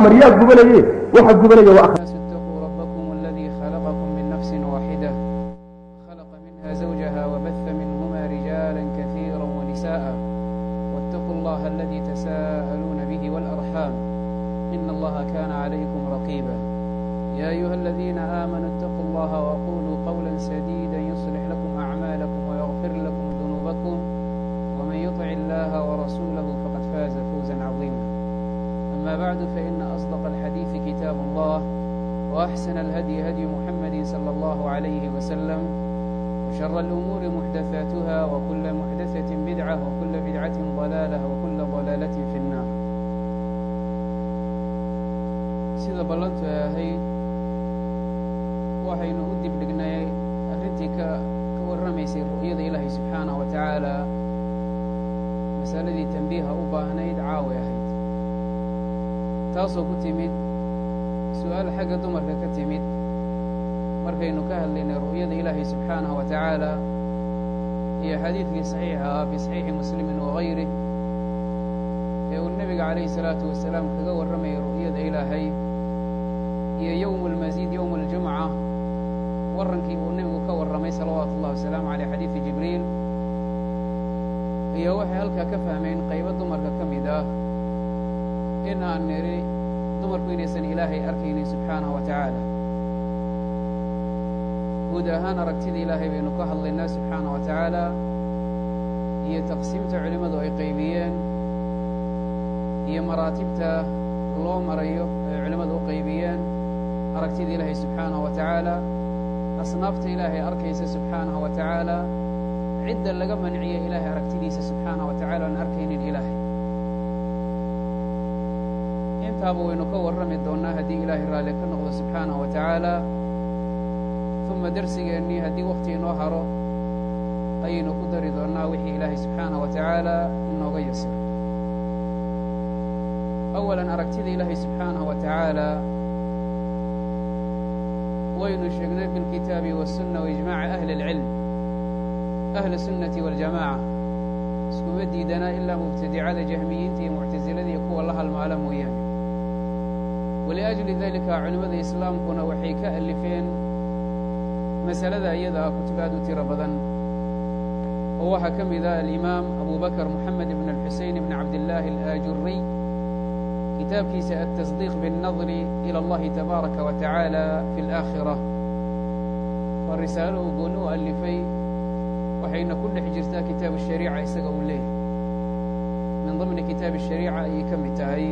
maryaa gubanaye waxa gubanaya waa الناس اتقوا ربكم الذي خلقكم من نفس واحدة خلق منها زوجها وبث منهما رجالا كثيرا ونساء واتقوا الله الذي تساءلون به والأرحام إن الله كان عليكم رقيبا يا أيها الذين آمنوا اتقوا الله وقولوا قولا سديدا يصلح لكم أعمالكم ويغفر لكم ذنوبكم ومن يطع الله ورسوله فقد فاز فوزا عظيما أما بعد فإن أصدق الحديث كتاب الله وأحسن الهدي هدي محمد صلى الله عليه وسلم وشر الأمور محدثاتها وكل محدثة بدعة وكل بدعة ضلالة وكل ضلالة في النار sida ballantu ay ahayd waxaynu u dibdhignay arrintii ka ka warramaysay ru'yada ilaahay subxaanaه wa tacaala masaladii tambiiha u baahnayd caawi ahayd taasoo ku timid su-aal xagga dumarka ka timid markaynu ka hadlaynay ru'yada ilaahay subxaanaه wa tacaala iyo xadiidkii saxiixa ah fi saxiixi muslimin wagayrih ee uu nebiga calayhi الsalaatu wasalaam kaga warramayay ru'yada ilaahay iyo yowm اlmasiid yowm اljumca warrankii uu nebigu ka warramay salawaatu ullahi wasalaamu caleyh xadiidi jibriil iyo waxay halkaa ka fahmeen qaybo dumarka ka mid ah in aan nidhi dumarku inaysan ilaahay arkaynin subxaanaه wa tacaala guud ahaan aragtida ilaahay baynu ka hadlaynaa subxaanaه wa tacaala iyo taqsiimta culimmadu ay qaybiyeen iyo maraatibta loo marayo ay culimmadu u qaybiyeen aragtida ilaahay subxaanaه wa tacaala asnaafta ilaahay arkaysa subxaanaه wa tacaala cidda laga manciya ilaahay aragtidiisa subxaanaه wa tacala aan arkaynin ilaahay intaaba waynu ka warrami doonnaa haddii ilaahay raalli ka noqdo subxaanaه wa tacaala uma dersigeennii haddii wakhti inoo haro ayaynu ku dari doonnaa wixii ilaahay subxaanaه wa tacaala inooga yasiro awalan aragtida ilaahay subxaanaه wa tacaala waynu sheegnay fi اlkitaabi waالsunna waijmaaci ahli اlcilm ahli الsunnati waاljamaca iskuma diidanaa ilaa mubtadicada jahmiyiinta iyo muctasilada iyo kuwa la halmaala mooyaane waliأjli dalika culimmada islaamkuna waxay ka alifeen masalada iyada ah kutub aad u tiro badan oo waxaa ka mid ah alimaam abu bakr moxamed ibn اlxusein ibn cabdillaahi alaajuriy kitaabkiisa altasdiiq biاnnadri ilى اllahi tabaaraka wa tacaala fi اlآakhira waa risaalo uu gooni u alifay waxayna ku dhex jirtaa kitaabu shariica isaga uu leeyahy min ضimni kitaabi الshariica ayay ka mid tahay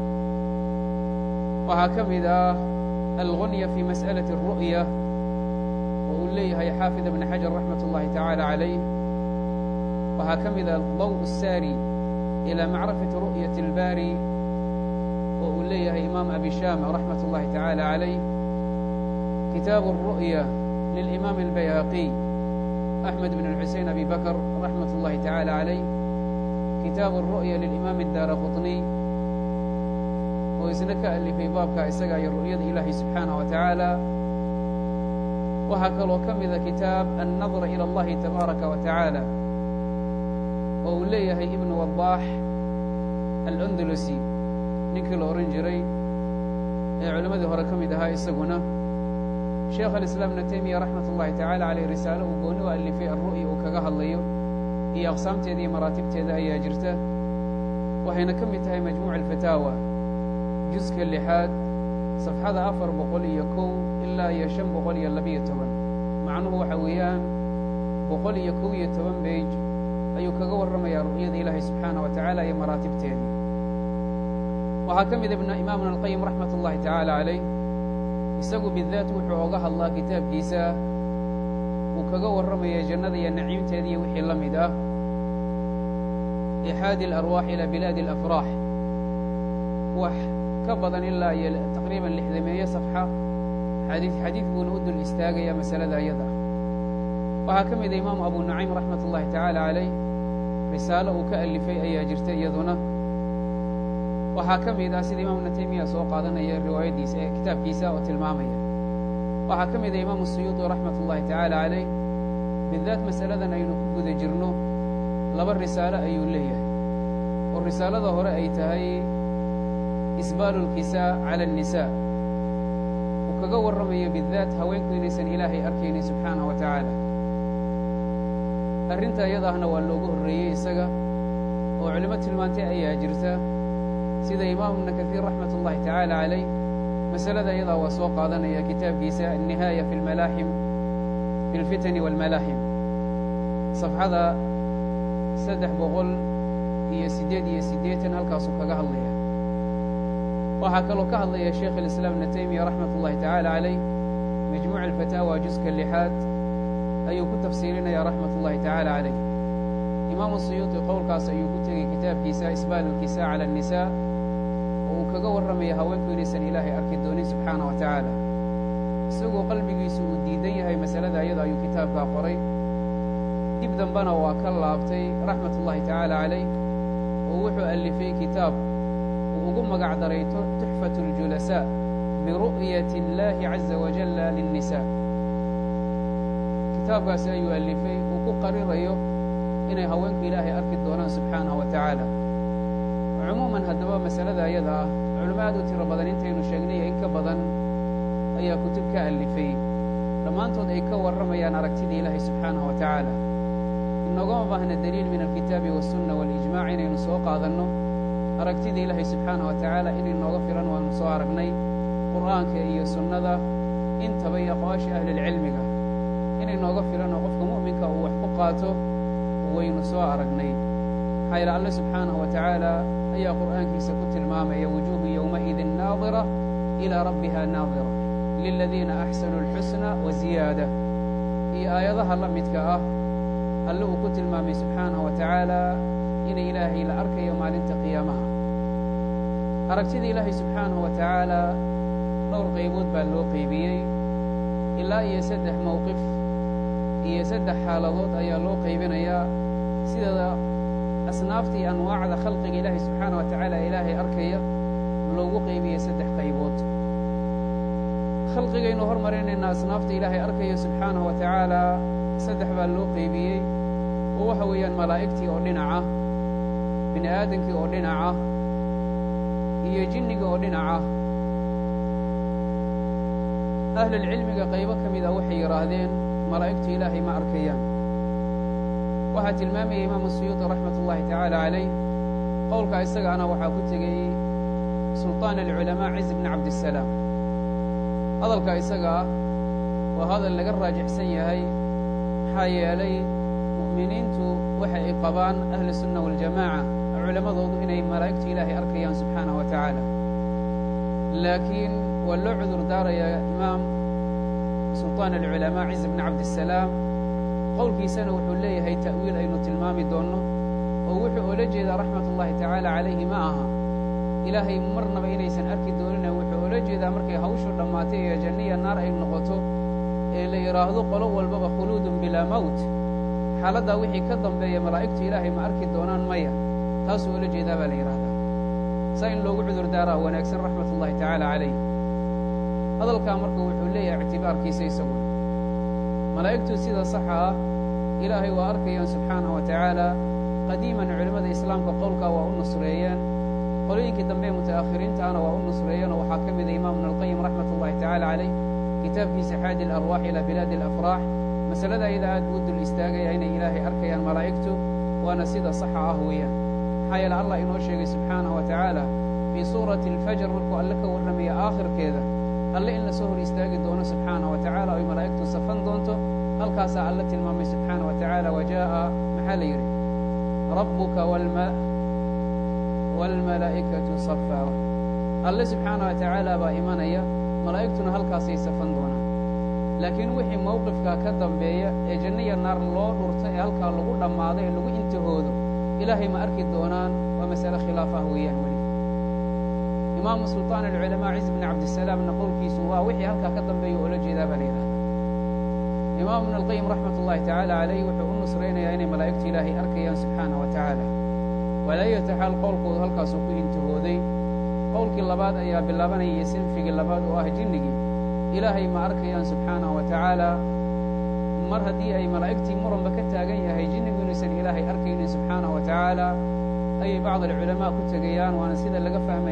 waxaa ka mid ah algunya fi masأalaة الru'ya oo uu leeyahay xaafid ibn xajar raxmat اllahi tacaala calayh waxaa ka mid ah daw الsaari ilى macrifati ru'yaة اlbari oo uu leeyahay imaam abi shama raxmat اllahi tacaala calayh kitaabu الru'ya lilimaam اlbayhaqiy أحmed بن الxusein abi bakr raxmat اllahi taعalى عalayh kitaabu الru'ya lilimaam الdaara quطniy oo isna ka alifay baabka isaga iyo ru'yada ilaahay subxaanaه wa tacaala waxaa kaloo ka mida kitaab الnadr ilى اllahi tabaaraka wa taعaalى oo uu leeyahay ibn wadaax alأndalusi ninkii la ohan jiray ee culimmadii hore ka mid ahaa isaguna sheekh alislaam ibnu taymiya raxmat ullahi tacala caleyh risaalo uu gooni u alifay alru'ya uu kaga hadlayo iyo aqsaamteeda iyo maraatibteeda ayaa jirta waxayna ka mid tahay majmuuc alfataawa juska lixaad safxada afar boqol iyo kow ilaa iyo shan boqol iyo labiyo toban macnuhu waxa weeyaan boqol iyo kow iyo toban beej ayuu kaga warramayaa ru'yada ilaahay subxaanah wa tacaala iyo maraatibteedii waxaa ka mid ibna imaamuna alqayim raxmat ullahi tacaala calayh isagu bidaat wuxuu oga hadlaa kitaabkiisa uu kaga warramaya jannada iyo naciimteeda iyo wixii la mid ah ixaadi alarwaax ilaa bilaadi alafraax wax ka badan ilaa iyo taqriiban lixdameeye safxa xadiid xadiid buuna u dul istaagaya masalada iyada waxaa ka mida imaamu abu nucaym raxmat ullahi tacaala calayh risaalo uu ka alifay ayaa jirta iyaduna waxaa ka mid ah sida imam ibnu taymiya soo qaadanaya riwaayaddiisa ee kitaabkiisa oo tilmaamaya waxaa ka mid ah imaamu suyuudi raxmat ullahi tacaala calayh bidaat masaladan aynu ku guda jirno laba risaalo ayuu leeyahay oo risaalada hore ay tahay isbaalu اlkisaa cala الnisaa uu kaga warramayo bidaat haweenku inaysan ilaahay arkaynin subxaanaه wa tacaala arrinta iyada ahna waa loogu horreeyey isaga oo culimo tilmaantay ayaa jirta sida imaam ibna kahiir raxmat ullahi tacaala calayh masalada iyadaa waa soo qaadanaya kitaabkiisa annihaaya fi lmalaaxim fi lfitani wاlmalaaxim safxada saddex boqol iyo siddeed iyo siddeetan halkaasuu kaga hadlaya waxaa kaloo ka hadlaya sheikh alislaam ibna taymiya raxmat ullahi tacaala calayh majmuuc alfataawa juska lixaad ayuu ku tafsiirinaya raxmat ullahi tacaala calayh imaamu suyuuطi qowlkaas ayuu ku tegey kitaabkiisa isbaal alkisaa cala الnisaa oo uu kaga warramaya haweenku inaysan ilaahay arki doonin subxaana wa tacaala isagoo qalbigiisu uu diidan yahay masalada ayada ayuu kitaabkaa qoray dib dambena waa ka laabtay raxmat ullahi tacaala calayh oo wuxuu alifay kitaab uu ugu magac daray tuxfat اljulasaa biru'yati اllahi caza wajalla liلnisaa kitaabkaasi ayuu alifay uu ku qarirayo inay haweenku ilaahay arki doonaan subxaanaه wa tacaala cumuuman haddaba masalada ayada ah culimo aad u tiro badan intaynu sheegnay in ka badan ayaa kutub ka alifay dhammaantood ay ka warramayaan aragtida ilaahay subxaanaه wa tacaala inoogama baahna deliil min alkitaabi waالsunna waاlijmac inaynu soo qaadanno aragtida ilaahay subxaanaه wa tacaala inay nooga filan waanu soo aragnay qur'aanka iyo sunnada intaba iyo aqwaasha ahlilcilmiga inay nooga filan oo qofka mu'minka uu wax ku qaato waynu soo aragnay maxaa yaele alle subxaanaه wa tacaala ayaa qur'aankiisa ku tilmaamaya wujuuhu yowmaئidin naadira ilىa rabbiha naadira liladiina axsanuu اlxusna wa ziyaada iyo aayadaha la midka ah alle uu ku tilmaamay subxaanaه wa tacaala inay ilaahay la arkayo maalinta qiyaamaha aragtida ilaahay subxaanaه wa tacaala dhowr qaybood baa loo qaybiyey ilaa iyo saddex mowqif iyo saddex xaaladood ayaa loo qaybinayaa sida asnaafta iyo anwaacda khalqiga ilaahay subxaana wa tacaala ilaahay arkaya loogu qaybiyey saddex qaybood khalqigaynu hormarinayna asnaafta ilaahay arkaya subxaanaه wa tacaala saddex baa loo qaybiyey oo waxa weeyaan malaa'igtii oo dhinaca bini aadankii oo dhinaca iyo jinniga oo dhinaca ahlulcilmiga qaybo ka mid a waxay yidhaahdeen malaa'igtu ilaahay ma arkayaan waxaa tilmaamaya imaamu suyuuطi raxmat ullahi tacaala calayh qowlka isagaana waxaa ku tegey sulطaan alculamaa ciz bni cabdisalaam hadalka isaga ah waa hadal laga raajixsan yahay maxaa yeelay mu'miniintu waxa ay qabaan ahlu sunna waاljamaaca culammadoodu inay malaa'igtu ilaahay arkayaan subxaanaه wa tacaala laakiin waa loo cudur daarayaa imaam sulطaan alculamaa ciz bni cabdisalaam qowlkiisana wuxuu leeyahay ta'wiil aynu tilmaami doonno oo wuxuu oola jeedaa raxmat ullahi tacaala calayhi ma aha ilaahay marnaba inaysan arki doonina wuxuu oola jeedaa markay hawshu dhammaatay ee janniya naar ay noqoto ee la yidhaahdo qolo walbaba khuluudun bilaa mowt xaaladdaa wixii ka dambeeya malaa'igtu ilaahay ma arki doonaan maya taasuu oola jeedaa baa la yidhahdaa saa in loogu cudur daaraa wanaagsan raxmat ullahi tacaala calayh hadalkaa marka wuxuu leeyahay ictibaarkiisa isagu malaa'igtu sida saxa ah ilaahay waa arkayaan subxaanaه wa tacaala qadiiman culimmada islaamka qowlkaa waa u nusreeyeen qolooyinkii dambe muta'akhiriintaana waa u nusreeyeen oo waxaa ka mida imaam ibn alqayim raxmat ullahi tacaala calayh kitaabkiisa xaadi alarwaax ilaa bilaadi alafraax masalada ayada aad buu dul istaagaya inay ilaahay arkayaan malaa'igtu waana sida saxa ah weeyaan maxaa yeele allah inoo sheegay subxaanaه wa tacaala fii suurati اlfajr markuu alle ka warramaya aakhirkeeda alle in la soo hor istaagi doono subxaanaه wa tacala oy malaa'igtu safan doonto halkaasaa alle tilmaamay subxaanaه wa tacaala wa jaaءa maxaa la yidhi rabbuka wاlmalaa'ikatu safaa alle subxaanaه wa tacaala baa imanaya malaa'igtuna halkaasay safan doonaan laakiin wixii mowqifkaa ka dambeeya ee jannaya naar loo dhurto ee halkaa lagu dhammaado ee lagu intihoodo ilaahay ma arki doonaan waa masale khilaaf ah weeyaan weli imaamu sulطaan alculamaa ciz bni cabdisalaamna qowlkiisu waa wixii halkaa ka dambeeya oola jeedaa baa la yidhahdaa imaam ibn alqayim raxmat ullahi tacaala calayh wuxuu u nusraynayaa inay malaa'igtu ilaahay arkayaan subxaana wa tacaala walaayata xaal qowlkoodu halkaasuu ku intihooday qowlkii labaad ayaa bilaabanayay sinfigii labaad oo ah jinnigii ilaahay ma arkayaan subxaanaه wa tacaala mar haddii ay malaa'igtii muranba ka taagan yahay jinnigu inaysan ilaahay arkaynin subxaanaه wa tacaala ayay bacd alculamaa ku tegayaan waana sida laga fahmaya qowlka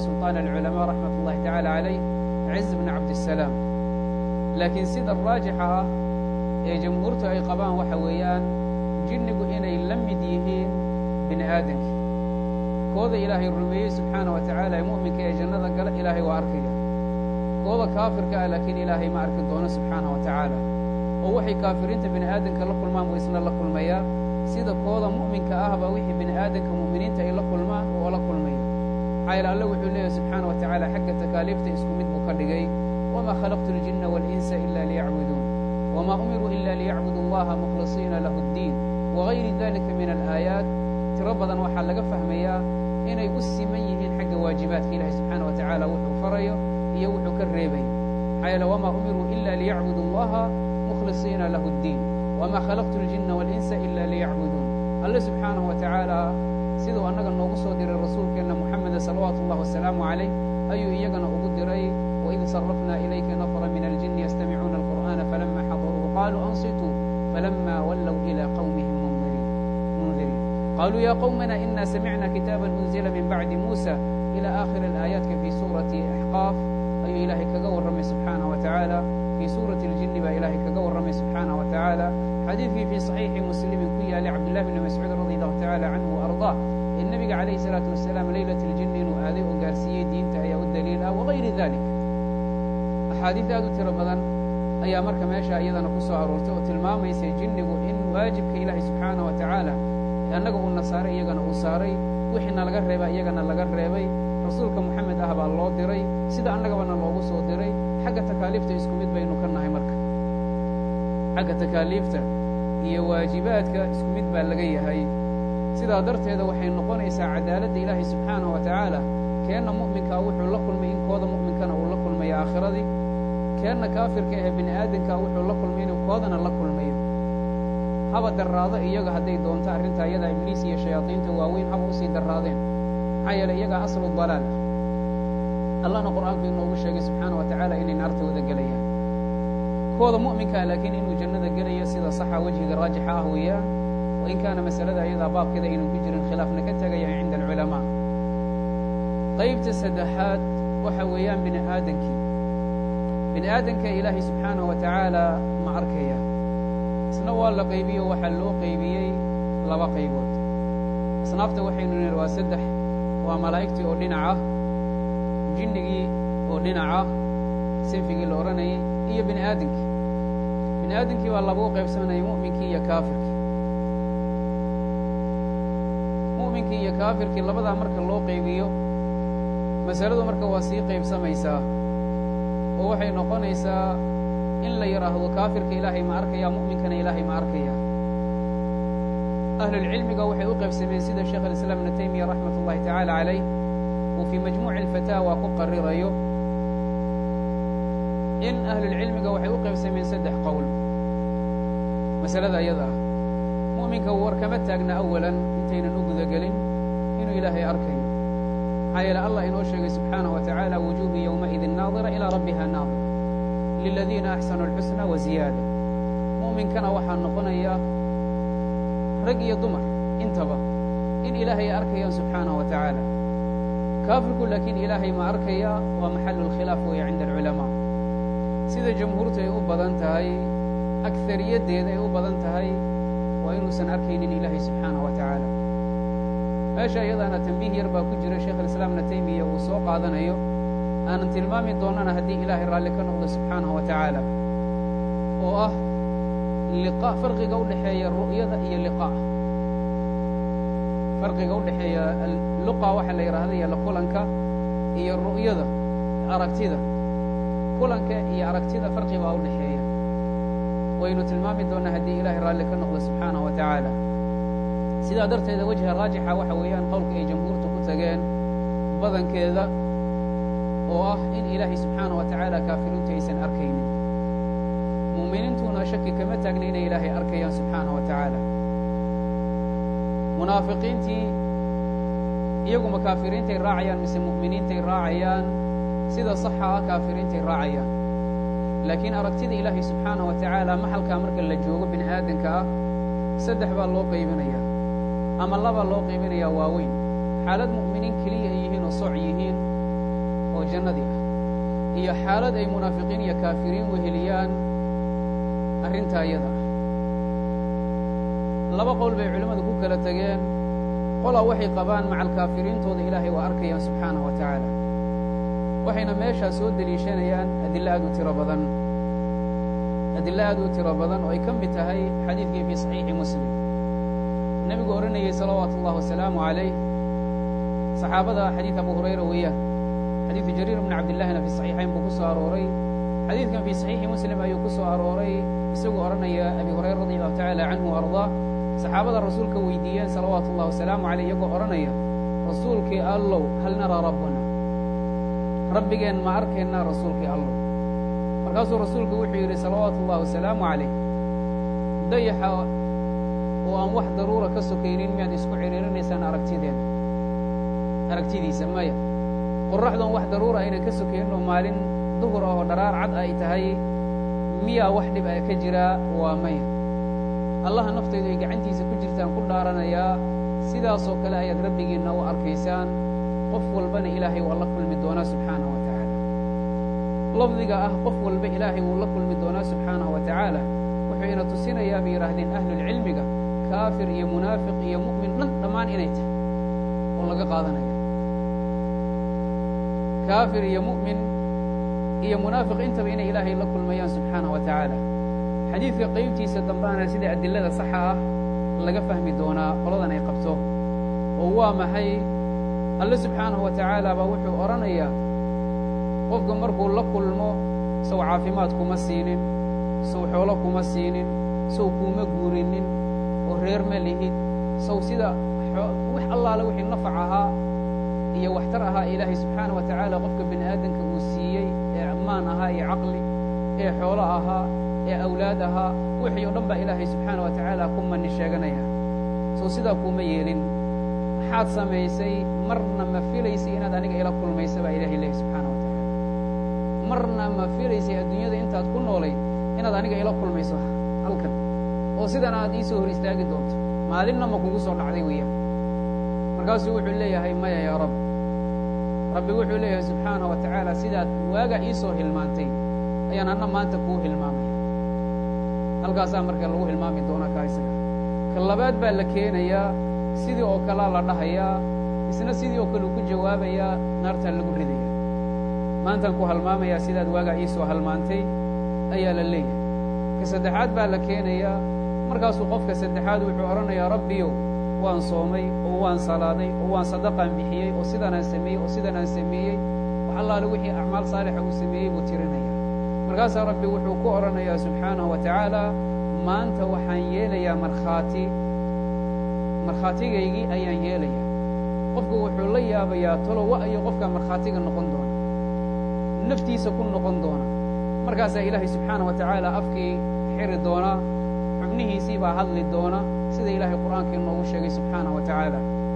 sulطaan alculamaa raxmat ullahi tacaala calayh ciz bn cabdisalaam laakiin sida raajixa ah ee jamhuurtu ay qabaan waxa weeyaan jinnigu inay la mid yihiin bini aadamkii kooda ilaahay rumeeyey subxaana wa tacaala ee mu'minka ee jannada gala ilaahay waa arkaya kooda kaafirka ah laakiin ilaahay ma arki doono subxaana wa tacaala oo waxay kaafiriinta bini aadamka la kulmaan buu isna la kulmayaa sida kooda mu'minka ahba wixii bini aadamka mu'miniinta ay la kulmaan oo la kulmaya cayl alle wuxuu leeyahay subxaana wa tacaala xagga takaaliifta isku mid buu ka dhigay wamaa khalaqtu اljinna wاlinsa ila liyacbuduun wma umiruu ila liyacbudu allaha mukhlisiina lahu اddiin wagayri dalika min alaayaat tiro badan waxaa laga fahmayaa inay u siman yihiin xagga waajibaadka ilahi subxaana wa tacaala wuxuu farayo iyo wuxuu ka reebayo maxaa yeele wamaa umiruu ila liyacbudu allaha mukhlisiina lahu اddiin wma khalaqtu اljinna wاlinsa ila liyacbuduun alle subxaanahu wa tacaala siduu annaga noogu soo diray rasuulkeenna muxameda salawaatu اllah wasalaamu calayh ayuu iyagana ugu diray waid sarafna ilayka nafra min aljini yastamicuuna alqur'ana falama xadaruuhu qaluu ansituu falama wallow ila qawmihim mundiriin qaluu ya qwmana ina samicna kitaaba unzila min bacdi muusa ila akhiri alaayaatki fi suurati axqaaf ayuu ilaahay kaga warramay subxaanah wa tacaala fii suurati اljini baa ilaahay kaga warramay subxaanah wa tacaala xadiidkii fii صaxiixi muslimin ku yaalay cabdullahi bni mascuud radi allahu tacala canhu waarضah ee nebiga calayhi الsalaatu wasalaam leylat اljini inuu aaday oo gaarsiiyey diinta ayaa u daliil ah wagayri dalik axaadiid aad u tiro badan ayaa marka meesha iyadana ku soo aroortay oo tilmaamaysay jinnigu in waajibka ilaahay subxaanah wa tacaala annaga uuna saaray iyagana uu saaray wixiina laga reeba iyagana laga reebay rasuulka moxamed ah baa loo diray sida annagabana loogu soo diray xagga takaaliifta isku mid baynu ka nahay marka xagga takaaliifta iyo waajibaadka isku mid baa laga yahay sidaa darteeda waxay noqonaysaa cadaaladda ilaahay subxaanah wa tacaala keenna mu'minkaa wuxuu la kulmay in kooda mu'minkana uu la kulmayo aakhiradii keenna kaafirka ee bini aadamkaa wuxuu la kulmay inuu koodana la kulmayo haba darraado iyaga hadday doonto arrintaa iyadaa ibliis iyo shayaadiinta waaweyn haba usii darraadeen maxaa yeeley iyagaa aslu dalaal ah allahna qur'aanku inoogu sheegay subxaana wa tacaala inay naarta wada gelayaan kooda mu'minkaa laakiin inuu jannada gelayo sida saxa wejhiga raajixa ah weeyaan wa in kaana masalada iyadaa baabkeeda aynan ku jirin khilaafna ka tegayahay cinda alculamaa qaybta saddexaad waxa weeyaan bini aadankii bini aadamka ilaahay subxaanaه wa tacaala ma arkaya isna waa la qaybiyo waxaa loo qaybiyey laba qaybood asnaafta waxaynu nihi waa saddex waa malaa'igtii oo dhinaca jinnigii oo dhinaca sinfigii la odhanayay iyo bini aadamkii bini aadamkii baa labuu qaybsanaya mu'minkii iyo kaafirkii mu'minkii iyo kaafirkii labadaa marka loo qaybiyo masaladu marka waa sii qaybsamaysaa oo waxay noqonaysaa in la yidhaahdo kaafirka ilaahay ma arkaya mu'minkana ilaahay ma arkaya ahlulcilmiga waxay u qaybsameen sida sheekh alislaam ibnu taymiya raxmat ullahi tacaala calayh uu fii majmuuci alfataawa ku qarirayo in ahlulcilmiga waxay u qaybsameen saddex qowl masalada iyada ah mu'minka war kama taagna awalan intaynan u gudagelin inuu ilaahay arkayo maxaa yeele allah inoo sheegay subxaanaه wa tacaala wujuuhu yowmaidin naadira ilaa rabbiha naadira liladiina axsanuu اlxusna wa ziyaada mu'minkana waxaa noqonaya rag iyo dumar intaba in ilaahay ay arkayaan subxaanaه wa tacaala kaafirku laakiin ilaahay ma arkaya waa maxalu اlkhilaaf weeye cinda alculamaa sida jamhuurtu ay u badan tahay akariyaddeeda ay u badan tahay waa inuusan arkaynin ilaahay subxaanaه wa tacaala meesha iyadaana tambiih yar baa ku jira sheekh alislaam ibna taymiya uu soo qaadanayo aanan tilmaami doonana haddii ilaahay raalli ka noqdo subxaanahu wa tacaala oo ah liqa farqiga u dhexeeya ru'yada iyo liqaa farqiga u dhexeeya luqa waxa la yidhahda iyo la kulanka iyo ru'yada aragtida kulanka iyo aragtida farqi baa u dhexeeya waynu tilmaami doonaa haddii ilaahay raalli ka noqdo subxaanahu wa tacaala sidaa darteeda wejha raajixa waxa weeyaan qowlka ay jamhuurtu ku tageen badankeeda oo ah in ilaahay subxaanaه wa tacaala kaafiriintu aysan arkaynin mu'miniintuna shaki kama taagna inay ilaahay arkayaan subxaanaه wa tacaala munaafiqiintii iyaguma kaafiriintay raacayaan mise mu'miniintay raacayaan sida saxa ah kaafiriintay raacayaan laakiin aragtida ilaahay subxaanaه wa tacaala maxalkaa marka la joogo bini aadanka ah saddex baa loo qaybinaya ama labaa loo qaybinayaa waaweyn xaalad mu'miniin keliya ay yihiin oo soc yihiin jannadii ah iyo xaalad ay munaafiqiin iyo kaafiriin weheliyaan arrintaa iyada ah laba qowl bay culimmadu ku kala tegeen qolaa waxay qabaan macal kaafiriintooda ilaahay waa arkayaan subxaanahu wa tacaala waxayna meeshaa soo deliishanayaan adilo aad u tiro badan adilo aad u tiro badan oo ay ka mid tahay xadiidkii fii saxiixi muslim nebigu odhanayey salawaatu ullahi wasalaamu calayh saxaabada xadiid abu hurayra weeyaan xadiidu jariir bni cabdillahina fii saxiixayn buu ku soo arooray xadiidkan fii saxiixi muslim ayuu ku soo arooray isagoo odhanaya abi hurayra radi allahu tacala canhu o ardaa saxaabada rasuulka weydiiyeen salawaatu ullahi wasalaamu caleyh iyagoo odhanaya rasuulkii allow hal naraa rabbana rabbigeen ma arkaynaa rasuulkii allow markaasuu rasuulku wuxuu yidhi salawaatu ullahi wasalaamu calayh dayaxa oo aan wax daruura ka sokaynin miyaad isku cidhiirinaysaan aragtideena aragtidiisa maya qorraxdoon wax daruura aynan ka sokaynin oo maalin duhur ah oo dharaar cad ay tahay miyaa wax dhib a ka jiraa waa maya allaha naftaydu ay gacantiisa ku jirtaan ku dhaaranayaa sidaasoo kale ayaad rabbigiinna u arkaysaan qof walbana ilaahay waa la kulmi doonaa subxaanahu wa tacaala lafdiga ah qof walba ilaahay wuu la kulmi doonaa subxaanahu wa tacaala wuxuu ina tusinayaa bay yidhaahdeen ahlulcilmiga kaafir iyo munaafiq iyo mu'min dhan dhammaan inay tahay oo laga qaadanaya kaafir iyo mu'min iyo munaafiq intaba inay ilaahay la kulmayaan subxaanahu wa tacaala xadiidka qaybtiisa dambaana sida adilada saxa ah laga fahmi doonaa qoladan ay qabto oo waa maxay alle subxaanahu wa tacaala baa wuxuu odhanayaa qofka markuu la kulmo sow caafimaad kuma siinin sow xoolo kuma siinin sow kuuma guurinin oo reer ma lihid sow sida wax allaale wixii nafac ahaa iyo waxtar ahaa ilaahay subxaana wa tacaala qofka bini aadamka uu siiyey ee ammaan ahaa iyo caqli ee xoolo ahaa ee awlaad ahaa wixii oo dhan baa ilaahay subxaana wa tacaala ku mani sheeganaya sow sidaa kuuma yeelin maxaad samaysay marna ma filaysay inaad aniga ila kulmaysa baa ilahay leehay subxaana wa tacaala marna ma filaysay adduunyada intaad ku noolay inaad aniga ila kulmayso halkan oo sidan aad ii soo hor istaagi doonto maalinna ma kugu soo dhacday weeyaan markaasuu wuxuu leeyahay maya yaa rab rabbi wuxuu leeyahay subxaana wa tacaala sidaad waaga ii soo hilmaantay ayaan anna maanta kuu hilmaamaya halkaasaa marka lagu hilmaami doonaa kaa isaga ka labaad baa la keenayaa sidii oo kalea la dhahayaa isna sidii oo kale uu ku jawaabayaa naartaa lagu ridaya maantaan ku halmaamayaa sidaad waagaa ii soo halmaantay ayaa la leeyahay ka saddexaad baa la keenayaa markaasuu qofka saddexaad wuxuu odhanayaa rabbiyow waan soomay oo waan salaaday oo waan sadaqaan bixiyey oo sidanaan sameeyey oo sidanaan sameeyey wax allaale wixii acmaal saalixa uu sameeyey buu tirinaya markaasaa rabbi wuxuu ku odhanayaa subxaanahu wa tacaala maanta waxaan yeelayaa markhaati markhaatigaygii ayaan yeelayaa qofku wuxuu la yaabayaa tolo wa'yo qofkaa markhaatiga noqon doona naftiisa ku noqon doona markaasaa ilaahay subxaana wa tacaala afkii xiri doona xubnihiisii baa hadli doona sida ilaahay qur'aanka inoogu sheegay subxaanaه wa tacaala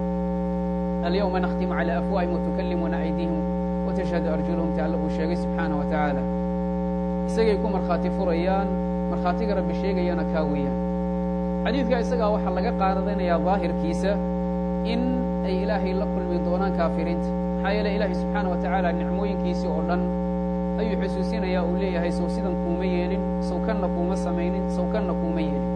alyawma nakhtimu calى afwaahim watukallimuna aydihim watashhadu arjuluhum ta alla uu sheegay subxaanaه wa tacaala isagay ku markhaati furayaan markhaatiga rabbi sheegayana kaa weeyaan xadiidka isagaa waxaa laga qaadanayaa daahirkiisa in ay ilaahay la kulmi doonaan kaafiriinta maxaa yeele ilaahay subxaana wa tacaala nicmooyinkiisii oo dhan ayuu xusuusinayaa uu leeyahay sow sidan kuuma yeelin sow kanna kuuma samaynin sow kanna kuuma yeelin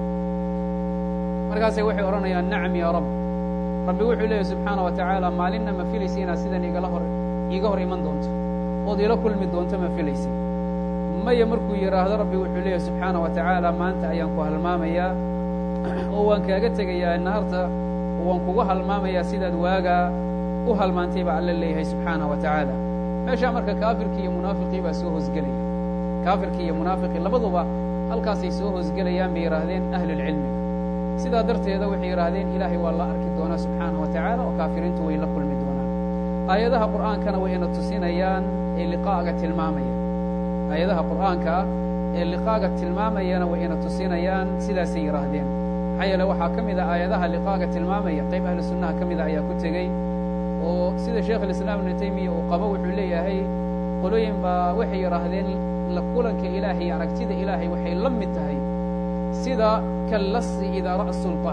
markaasay waxay odhanayaan nacam yaa rab rabbi wuxuu leeyahy subxaana wa tacaala maalinna ma filaysa inaad sidan igala hor iiga hor iman doonto ood ila kulmi doonto ma filaysay maya markuu yidhaahdo rabbi wuxuu leeyahy subxaana wa tacaala maanta ayaan ku halmaamayaa oo waan kaaga tegayaa naarta oo waan kugu halmaamayaa sidaad waagaa u halmaantay baa alla leeyahay subxaana wa tacaala meeshaa marka kaafirkii iyo munaafiqii baa soo hoosgelaya kaafirkii iyo munaafiqii labaduba halkaasay soo hoosgelayaan bay yidhaahdeen ahlulcilmiga sidaa darteeda waxay yidhaahdeen ilaahay waa la arki doonaa subxaana wa tacaala oo kaafiriintu way la kulmi doonaan aayadaha qur'aankana way ina tusinayaan ee liqaaga tilmaamaya aayadaha qur'aanka ah ee liqaaga tilmaamayana way ina tusinayaan sidaasay yidhaahdeen maxaa yeele waxaa ka mid a aayadaha liqaaga tilmaamaya qayb ahlu sunnaha ka mida ayaa ku tegey oo sida sheekh alislaam ibnu taymiya uu qabo wuxuu leeyahay qolooyin baa waxay yidhaahdeen la kulanka ilaahay iyo aragtida ilaahay waxay la mid tahay sida kallasi idaa ra'a sulطaan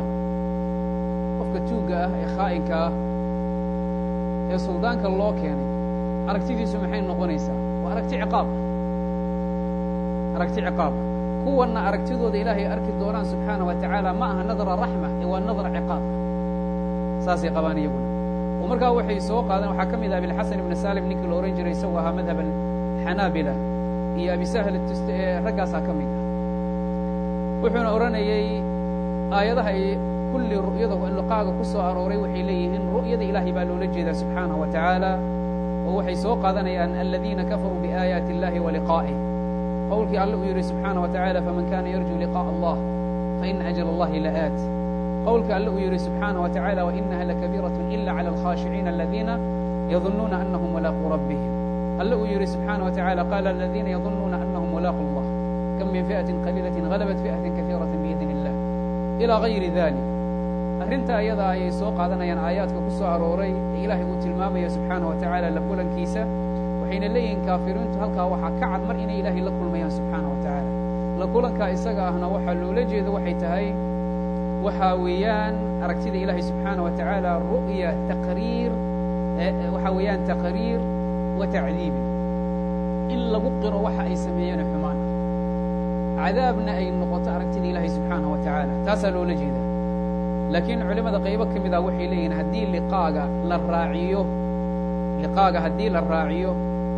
qofka tuugga ah ee khaa'inka ah ee suldaanka loo keenay aragtidiisu maxay noqonaysaa waa aragti ciqaab aragti ciqaaba kuwanna aragtidooda ilaahay arki doonaan subxaana wa tacaala ma aha nadra raxma ee waa nadra ciqaab saasay qabaan iyaguna oo markaa waxay soo qaadeen waxaa ka mid ah abilxasan ibni salim ninkii la ohan jiray isagoo ahaa madhab alxanaabila iyo abisahl tust ee raggaasaa ka mid ah wuxuuna odhanayey aayadaha ay kulli ru'yada liqaaga ku soo arooray waxay leeyihiin ru'yada ilaahay baa loola jeedaa subxaanaه wa tacaala oo waxay soo qaadanayaan aladiina kafaruu biaayaati اllahi wa liqaa'ih qowlkii alle uu yidhi subxaanaه wa taعala faman kana yarju liqاء allah faina ajل اllahi la'aat qowlka alle uu yidhi subxaanaه wa taعala wainaha lakabiiraة ila clى اlkhاashiciina aladiina yadunuuna anahum mulaaquu rabbihim alle uu yidhi subxaanaه wa taعala qaala aladiina yadunuuna anahum mulaaqu اllah kam min fiئaةi qaliilaةi غalabat fiئaةi kaثiiraة biidn اllah ilى غayri dalik arrinta ayadaa ayay soo qaadanayaan aayaadka ku soo arooray ee ilaahay uu tilmaamaya subxaanaه wa tacaala la kulankiisa waxayna leeyihiin kaafiriintu halkaa waxaa ka cad mar inay ilaahay la kulmayaan subxaanaه wa tacaala la kulankaa isaga ahna waxaa loola jeeda waxay tahay waxaa weeyaan aragtida ilaahay subxaanaه wa tacaala ru'ya taqriir waxaa weeyaan taqriir wa tacdiibin in lagu qiro waxa ay sameeyeen xumaan cadaabna ay noqoto aragtida ilaahay subxaanaه wa tacaala taasaa loola jeeda laakiin culimmada qaybo ka mid ah waxay leeyihiin haddii liqaaga la raaciyo liqaaga haddii la raaciyo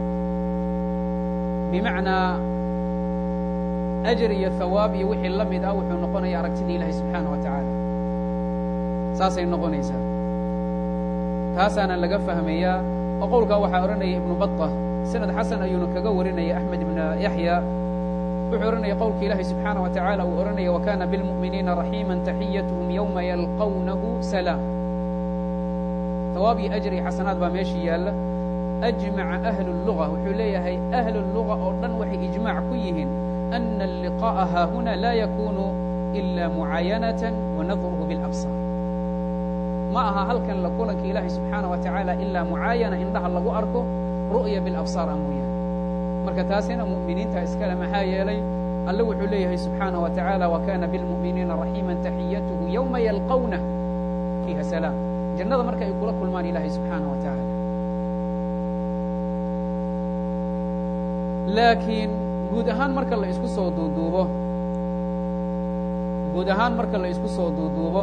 bimacnaa ajar iyo hawaab iyo wixii la mid ah wuxuu noqonaya aragtida ilaahay subxaanaه wa tacaala saasay noqonaysaa taasaana laga fahmayaa oo qowlkaa waxaa odhanaya ibnu baطa sanad xasan ayuuna kaga warinaya axmed ibna yaxya wuxuu odhanaya qowlka ilaahay subxaanaه wa tacaala uu odhanaya wakana biاlmu'miniina raxiima taxiyatهum yowma yalqawnahu salaam hawaab iyo ajr iyo xasanaad baa meeshii yaalla ajmaca ahlu الluga wuxuu leeyahay ahlu الluga oo dhan waxay ijmaac ku yihiin ana alliqaa'a haahuna laa yakunu ila mucaayanaة wanadruhu biاlabsaar ma aha halkan la kulanka ilaahay subxaanaه wa tacaala ilaa mucaayana indhaha lagu arko ru'ya biاlabsaar a mooyaane marka taasina mu'miniinta iskale maxaa yeelay alle wuxuu leeyahay subxaanaه wa tacaala wakana biاlmu'miniina raxiima taxiyatuhu yowma yalqawna fiiha salaam jannada marka ay kula kulmaan ilaahay subxaanaه wa tacaala laakiin guud ahaan marka la isku soo duuduubo guud ahaan marka la isku soo duuduubo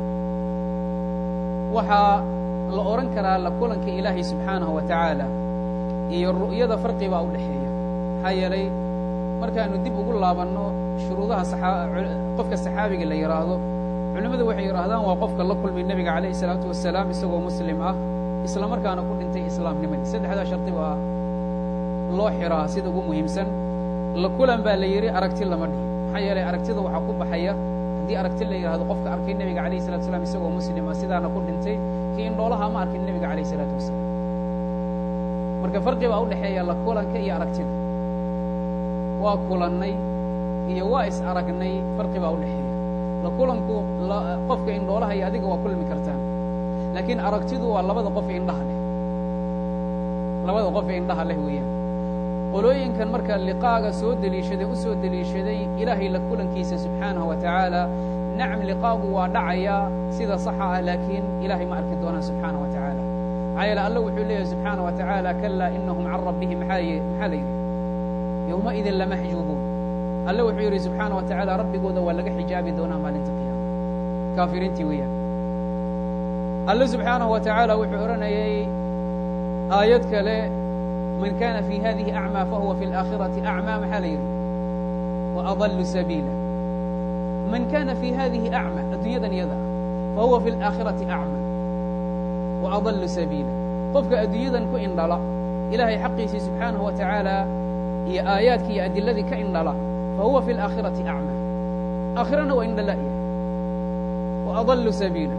waxaa la odhan karaa la kulanka ilaahay subxaanaه wa tacaala iyo ru'yada farqi baa u dhexeeya maxaa yeelay markaanu dib ugu laabanno shuruudaha qofka saxaabiga la yidhaahdo culimmadu waxay yidhaahdaan waa qofka la kulmay nebiga calayh isalaatu wasalaam isagoo muslim ah isla markaana ku dhintay islaamnimadii saddexdaa shardi baa loo xiraa sida ugu muhiimsan la kulan baa la yidhi aragti lama dhihin maxaa yeelay aragtida waxaa ku baxaya haddii aragti la yidhahdo qofka arkay nebiga calayh salatu wasalaam isagoo muslim ah sidaana ku dhintay kii indhoolaha ma arkin nebiga calayh isalaatu wasalaam marka farqi baa u dhexeeya la kulanka iyo aragtida waa kulannay iyo waa is aragnay farqi baa u dhexeeya la kulanku qofka indhoolaha iyo adiga waa kulmi kartaan laakiin aragtidu waa labada qof indhaha leh labada qof ee indhaha leh weeyaan qolooyinkan marka liqaaga soo deliishaday u soo deliishaday ilaahay la kulankiisa subxaanahu wa tacaala nacam liqaagu waa dhacayaa sida saxa ah laakiin ilaahay ma arki doonaan subxaanaه wa tacaala maxaa yeele alla wuxuu leeyahay subxaanaه wa tacaala kalaa inahum can rabbihim maxaa maxaa la yidhi yowmaidin lamaxjuubuun alle wuxuu yidhi subxaanaه wa tacaala rabbigooda waa laga xijaabi doonaa maalinta qiyaama kaafiriintii weeyaan alle subxaanaه wa tacaala wuxuu odhanayay aayad kale man kana fi hadihi acmى fahuwa fi اlآkhiraةi acmى maxaa la yidhi وأضل sabiila man kana fi hadihi acmى adduunyadan iyada ah fahuwa fi اlآkhiraةi acmى وأضل sabiila qofka adduunyadan ku indhala ilahay xaqiisii subxaanaه wa tacaala iyo aayaadkii iyo adiladii ka indhala fahuwa fi اlآkhiraةi acmى aakhirana waa indhala'ya وأضل sabiila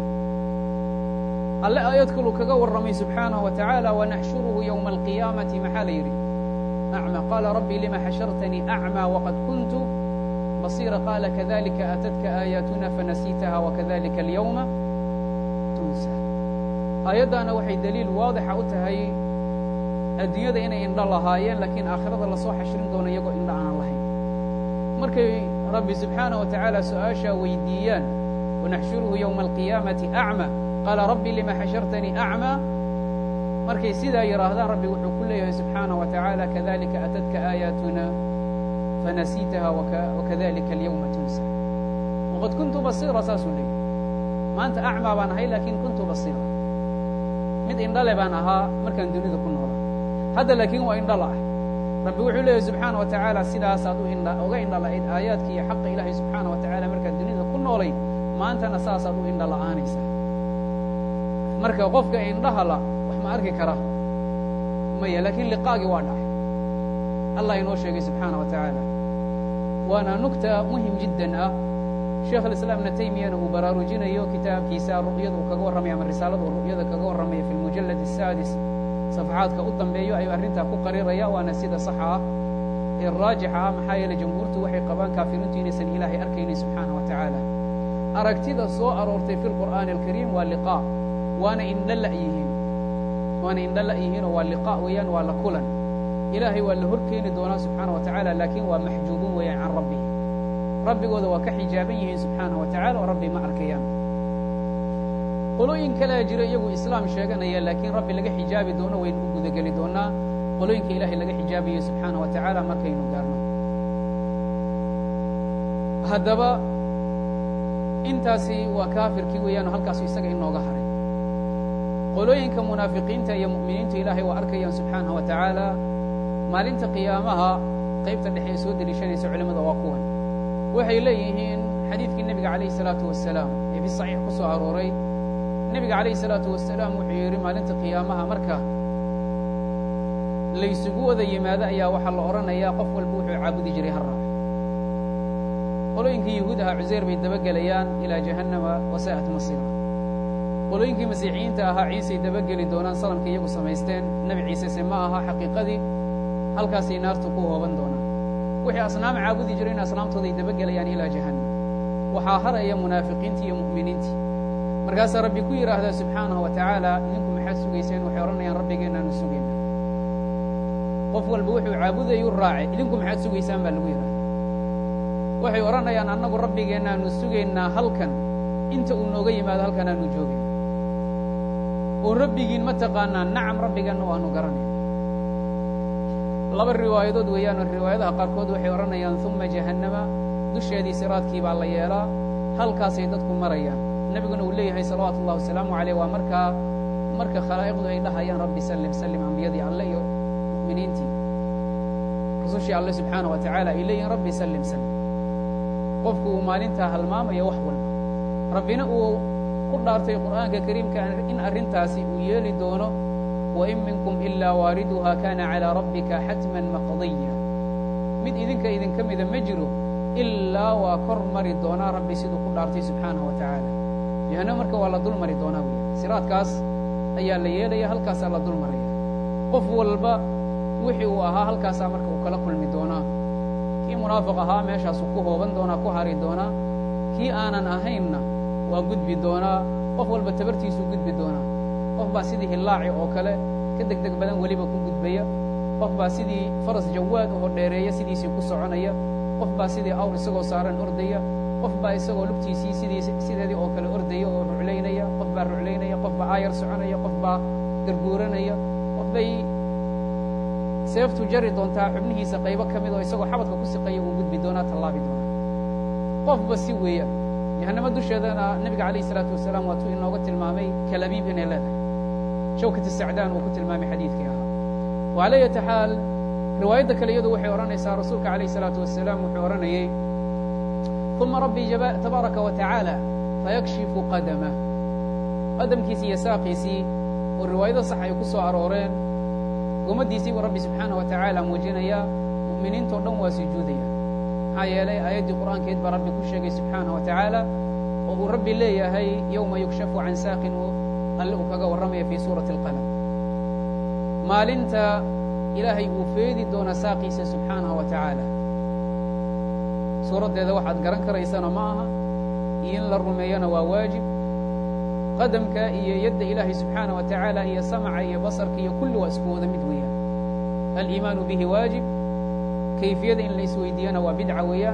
alle aayad kaluu kaga warramay subxaanaه wa tacaala wanaxshuruhu ywma alqiyaamati maxaa la yidhi acmى qaala rabbi lima xashartanii acmى waqad kuntu basiira qaala kadalika aatadka aayaatuna fanasiitaha wakadalika alyawma tunsa aayaddaana waxay daliil waadixa u tahay adduunyada inay indho lahaayeen laakiin aakhirada lasoo xashrin doono iyagoo indho aanan lahayn markay rabbi subxaanaه wa tacaala su-aashaa weydiiyaan wanaxshuruhu ywma alqiyaamati acmى qaala rabbi lima xashartanii acmى markay sidaa yidhaahdaan rabbi wuxuu ku leeyahay subxaanaه wa taعaalى kadalika atadka aayaatuna fanasiitaha wakadalika اlyawma tunsa waqad kuntu basiira saasuu leeyahy maanta acmaa baan ahay laakiin kuntu basiira mid indhale baan ahaa markaan dunida ku noola hadda laakiin waa indhala ah rabbi wuxuu leeyahy subxaana wa tacaala sidaasaad u indha uga indhala'ayd aayaadka iyo xaqa ilaahay subxaana wa tacaala markaad dunida ku noolayd maantana saasaad u indha la'aanaysaa marka qofka indhahala wax ma arki kara maya laakiin liqaagii waa dhacay allah inoo sheegay subxaana wa tacaala waana nugta muhim jiddan ah sheekh alislaam ibna taymiyana uu baraarujinayo kitaabkiisa ru'yada uu kaga warramaya ama risaalada uu ru'yada kaga warramaya fi lmujallad asaadis safxaadka u dambeeyo ayuu arrintaa ku qariraya waana sida saxa ah ee raajixa ah maxaa yeeley jamhuurtu waxay qabaan kaafiriintu inaysan ilaahay arkaynin subxaana wa tacaala aragtida soo aroortay fi lqur'aani alkariim waa liqaa waana indha la yihiin waana indha la yihiinoo waa liqaa weeyaan waa la kulan ilaahay waa la hor keeni doonaa subxaana wa tacaala laakiin waa maxjuubuun weeyaan can rabbihi rabbigooda waa ka xijaaban yihiin subxaana wa tacala oo rabbi ma arkayaan qolooyin kalea jira iyagu islaam sheeganaya laakiin rabbi laga xijaabi doono waynu u gudageli doonaa qolooyinka ilaahay laga xijaabayo subxaana wa tacaala markaynu gaarno haddaba intaasi waa kaafirkii weeyaanoo halkaasu isaga inooga haray qolooyinka munaafiqiinta iyo mu'miniinta ilaahay waa arkayaan subxaana wa tacaala maalinta qiyaamaha qaybta dhexe ee soo deliishanaysa culimmada waa kuwan waxay leeyihiin xadiidkii nebiga calayhi salaatu wasalaam ee fi saxiix ku soo arooray nebiga calayhi salaatu wasalaam wuxuu yidhi maalinta qiyaamaha marka laysugu wada yimaado ayaa waxaa la odhanayaa qof walba wuxuu caabudi jiray har raac qolooyinkii yuhuud ahaa cuseyr bay dabagelayaan ilaa jahannama wasaa'at masiira qolooyinkii masiixiyiinta ahaa ciisay dabageli doonaan salamka iyagu samaysteen nebi ciisese ma aha xaqiiqadii halkaasay naartu ku hooban doonaan wixii asnaam caabudi jiray in asnaamtooday dabagelayaan ilaa jahannam waxaa haraya munaafiqiintii iyo mu'miniintii markaasaa rabbi ku yidhaahdaa subxaanahu wa tacaala idinku maxaad sugayseen waxay odhanayaan rabbigeennaanu sugayna qof walba wuxuu caabudayuu raacay idinku maxaad sugaysaan baa lagu yidhahda waxay odhanayaan annagu rabbigeennaanu sugaynaa halkan inta uu nooga yimaado halkan aanu joogin oo rabbigiin ma taqaanaa nacam rabbigeenna waanu garanayna laba riwaayadood weeyaanoo riwaayadaha qaarkood waxay odhanayaan uma jahannama dusheedii siraadkii baa la yeelaa halkaasay dadku marayaan nebiguna uu leeyahay salawaatu ullahi wasalaamu caleyh waa markaa marka khalaa'iqdu ay dhahayaan rabbi sallim sallim ambiyadii alle iyo mu'miniintii rusushii alle subxaana wa tacaala ay leeyihin rabbi sallim sallim qofku uu maalintaa halmaamayo wax walba rabbina uu ku dhaartay qur'aanka kariimka in arrintaasi uu yeeli doono wain minkum ilaa waariduha kana calىa rabbika xatman maqdiya mid idinka idinka mida ma jiro ilaa waa kor mari doonaa rabbi siduu ku dhaartay subxaanaه wa tacaala jahannam marka waa la dul mari doonaa wey siraadkaas ayaa la yeelaya halkaasaa la dul maraya qof walba wixii uu ahaa halkaasaa marka uu kala kulmi doonaa kii munaafiq ahaa meeshaasuu ku hooban doonaa ku hari doonaa kii aanan ahaynna waa gudbi doonaa qof walba tabartiisuu gudbi doonaa qof baa sidii hillaaci oo kale ka deg deg badan weliba ku gudbaya qof baa sidii faras jawaad oo dheereeya sidiisii ku soconaya qof baa sidii awr isagoo saaran ordaya qof baa isagoo lugtiisii sidii sideedii oo kale ordaya oo ruclaynaya qof baa ruclaynaya qof baa aayar soconaya qof baa garguuranaya qof bay seeftu jari doontaa xubnihiisa qaybo ka mid oo isagoo xabadka ku siqaya uu gudbi doonaa tallaabi doonaa qofba si weeya jahannamo dusheedana nebiga calayh isalaatu wasalaam waatuu inooga tilmaamay kalabiib inay leedahay shawkat sacdaan uu ku tilmaamay xadiidkii ahaa wacala yati xaal riwaayadda kale iyadu waxay odhanaysaa rasuulka calayh isalaatu wasalaam wuxuu odhanayey uma rabbii tabaaraka wa tacaala fayakshifu qadamah qadamkiisii iyo saaqiisii oo riwaayado sax ay ku soo arooreen gomaddiisii buu rabbi subxaana wa tacaala muujinayaa mu'miniintao dhan waa sujuudaya maxaa yeelay aayaddii qur'aankeed baa rabbi ku sheegay subxaana wa tacaala oo uu rabbi leeyahay yowma yukshafu can saaqin alle uu kaga warramaya fii suurati alqalam maalinta ilaahay uu feedi doona saaqiisa subxaanahu wa tacaala suuraddeeda waxaad garan karaysana ma aha iyo in la rumeeyana waa waajib qadamka iyo yadda ilaahay subxaana wa tacaala iyo samaca iyo basarka iyo kulli waa isku wada mid weeyaan aliimaanu bihi waajib kayfiyada in la isweydiiyana waa bidca weeyaan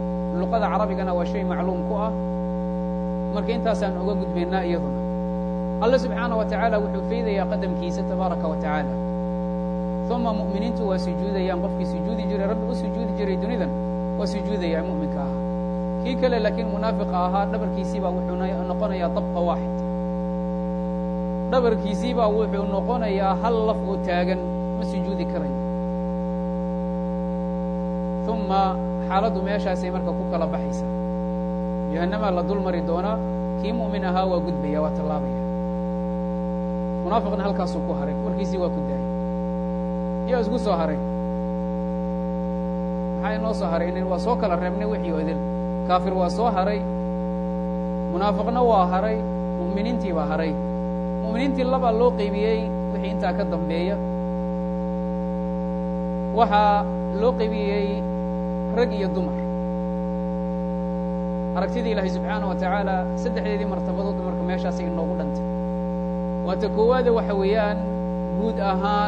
luqada carabigana waa shay macluum ku ah marka intaasaan oga gudbaynaa iyaduna alle subxaana wa tacaala wuxuu faydayaa qadamkiisa tabaaraka wa tacaala uma mu'miniintu waa sujuudayaan qofkii sujuudi jiray rabbi u sujuudi jiray dunidan waa sujuudayaa mu'minka ahaa kii kale laakiin munaafiqa ahaa dhabarkiisiibaa wuxuu noqonayaa dabqa waaxid dhabarkiisiibaa wuxuu noqonayaa hal laf oo taagan ma sujuudi karayo uma xaaladdu meeshaasay marka ku kala baxaysa jahannamaa la dul mari doonaa kii mu'min ahaa waa gudbaya waa tallaabaya munaafiqna halkaasuu ku haray warkiisii waa ku daayay yaa isku soo haray maxaa inoo soo haray nin waa soo kala reebnay wixii oo idil kaafir waa soo haray munaafiqna waa haray mu'miniintii baa haray mu'miniintii labaa loo qaybiyey wixii intaa ka dambeeya waxaa loo qaybiyey rag iyo dumar aragtidii ilaahay subxaana wa tacaala saddexdeedii martabadood marka meeshaasay inoogu dhantay waata koowaade waxa weeyaan guud ahaan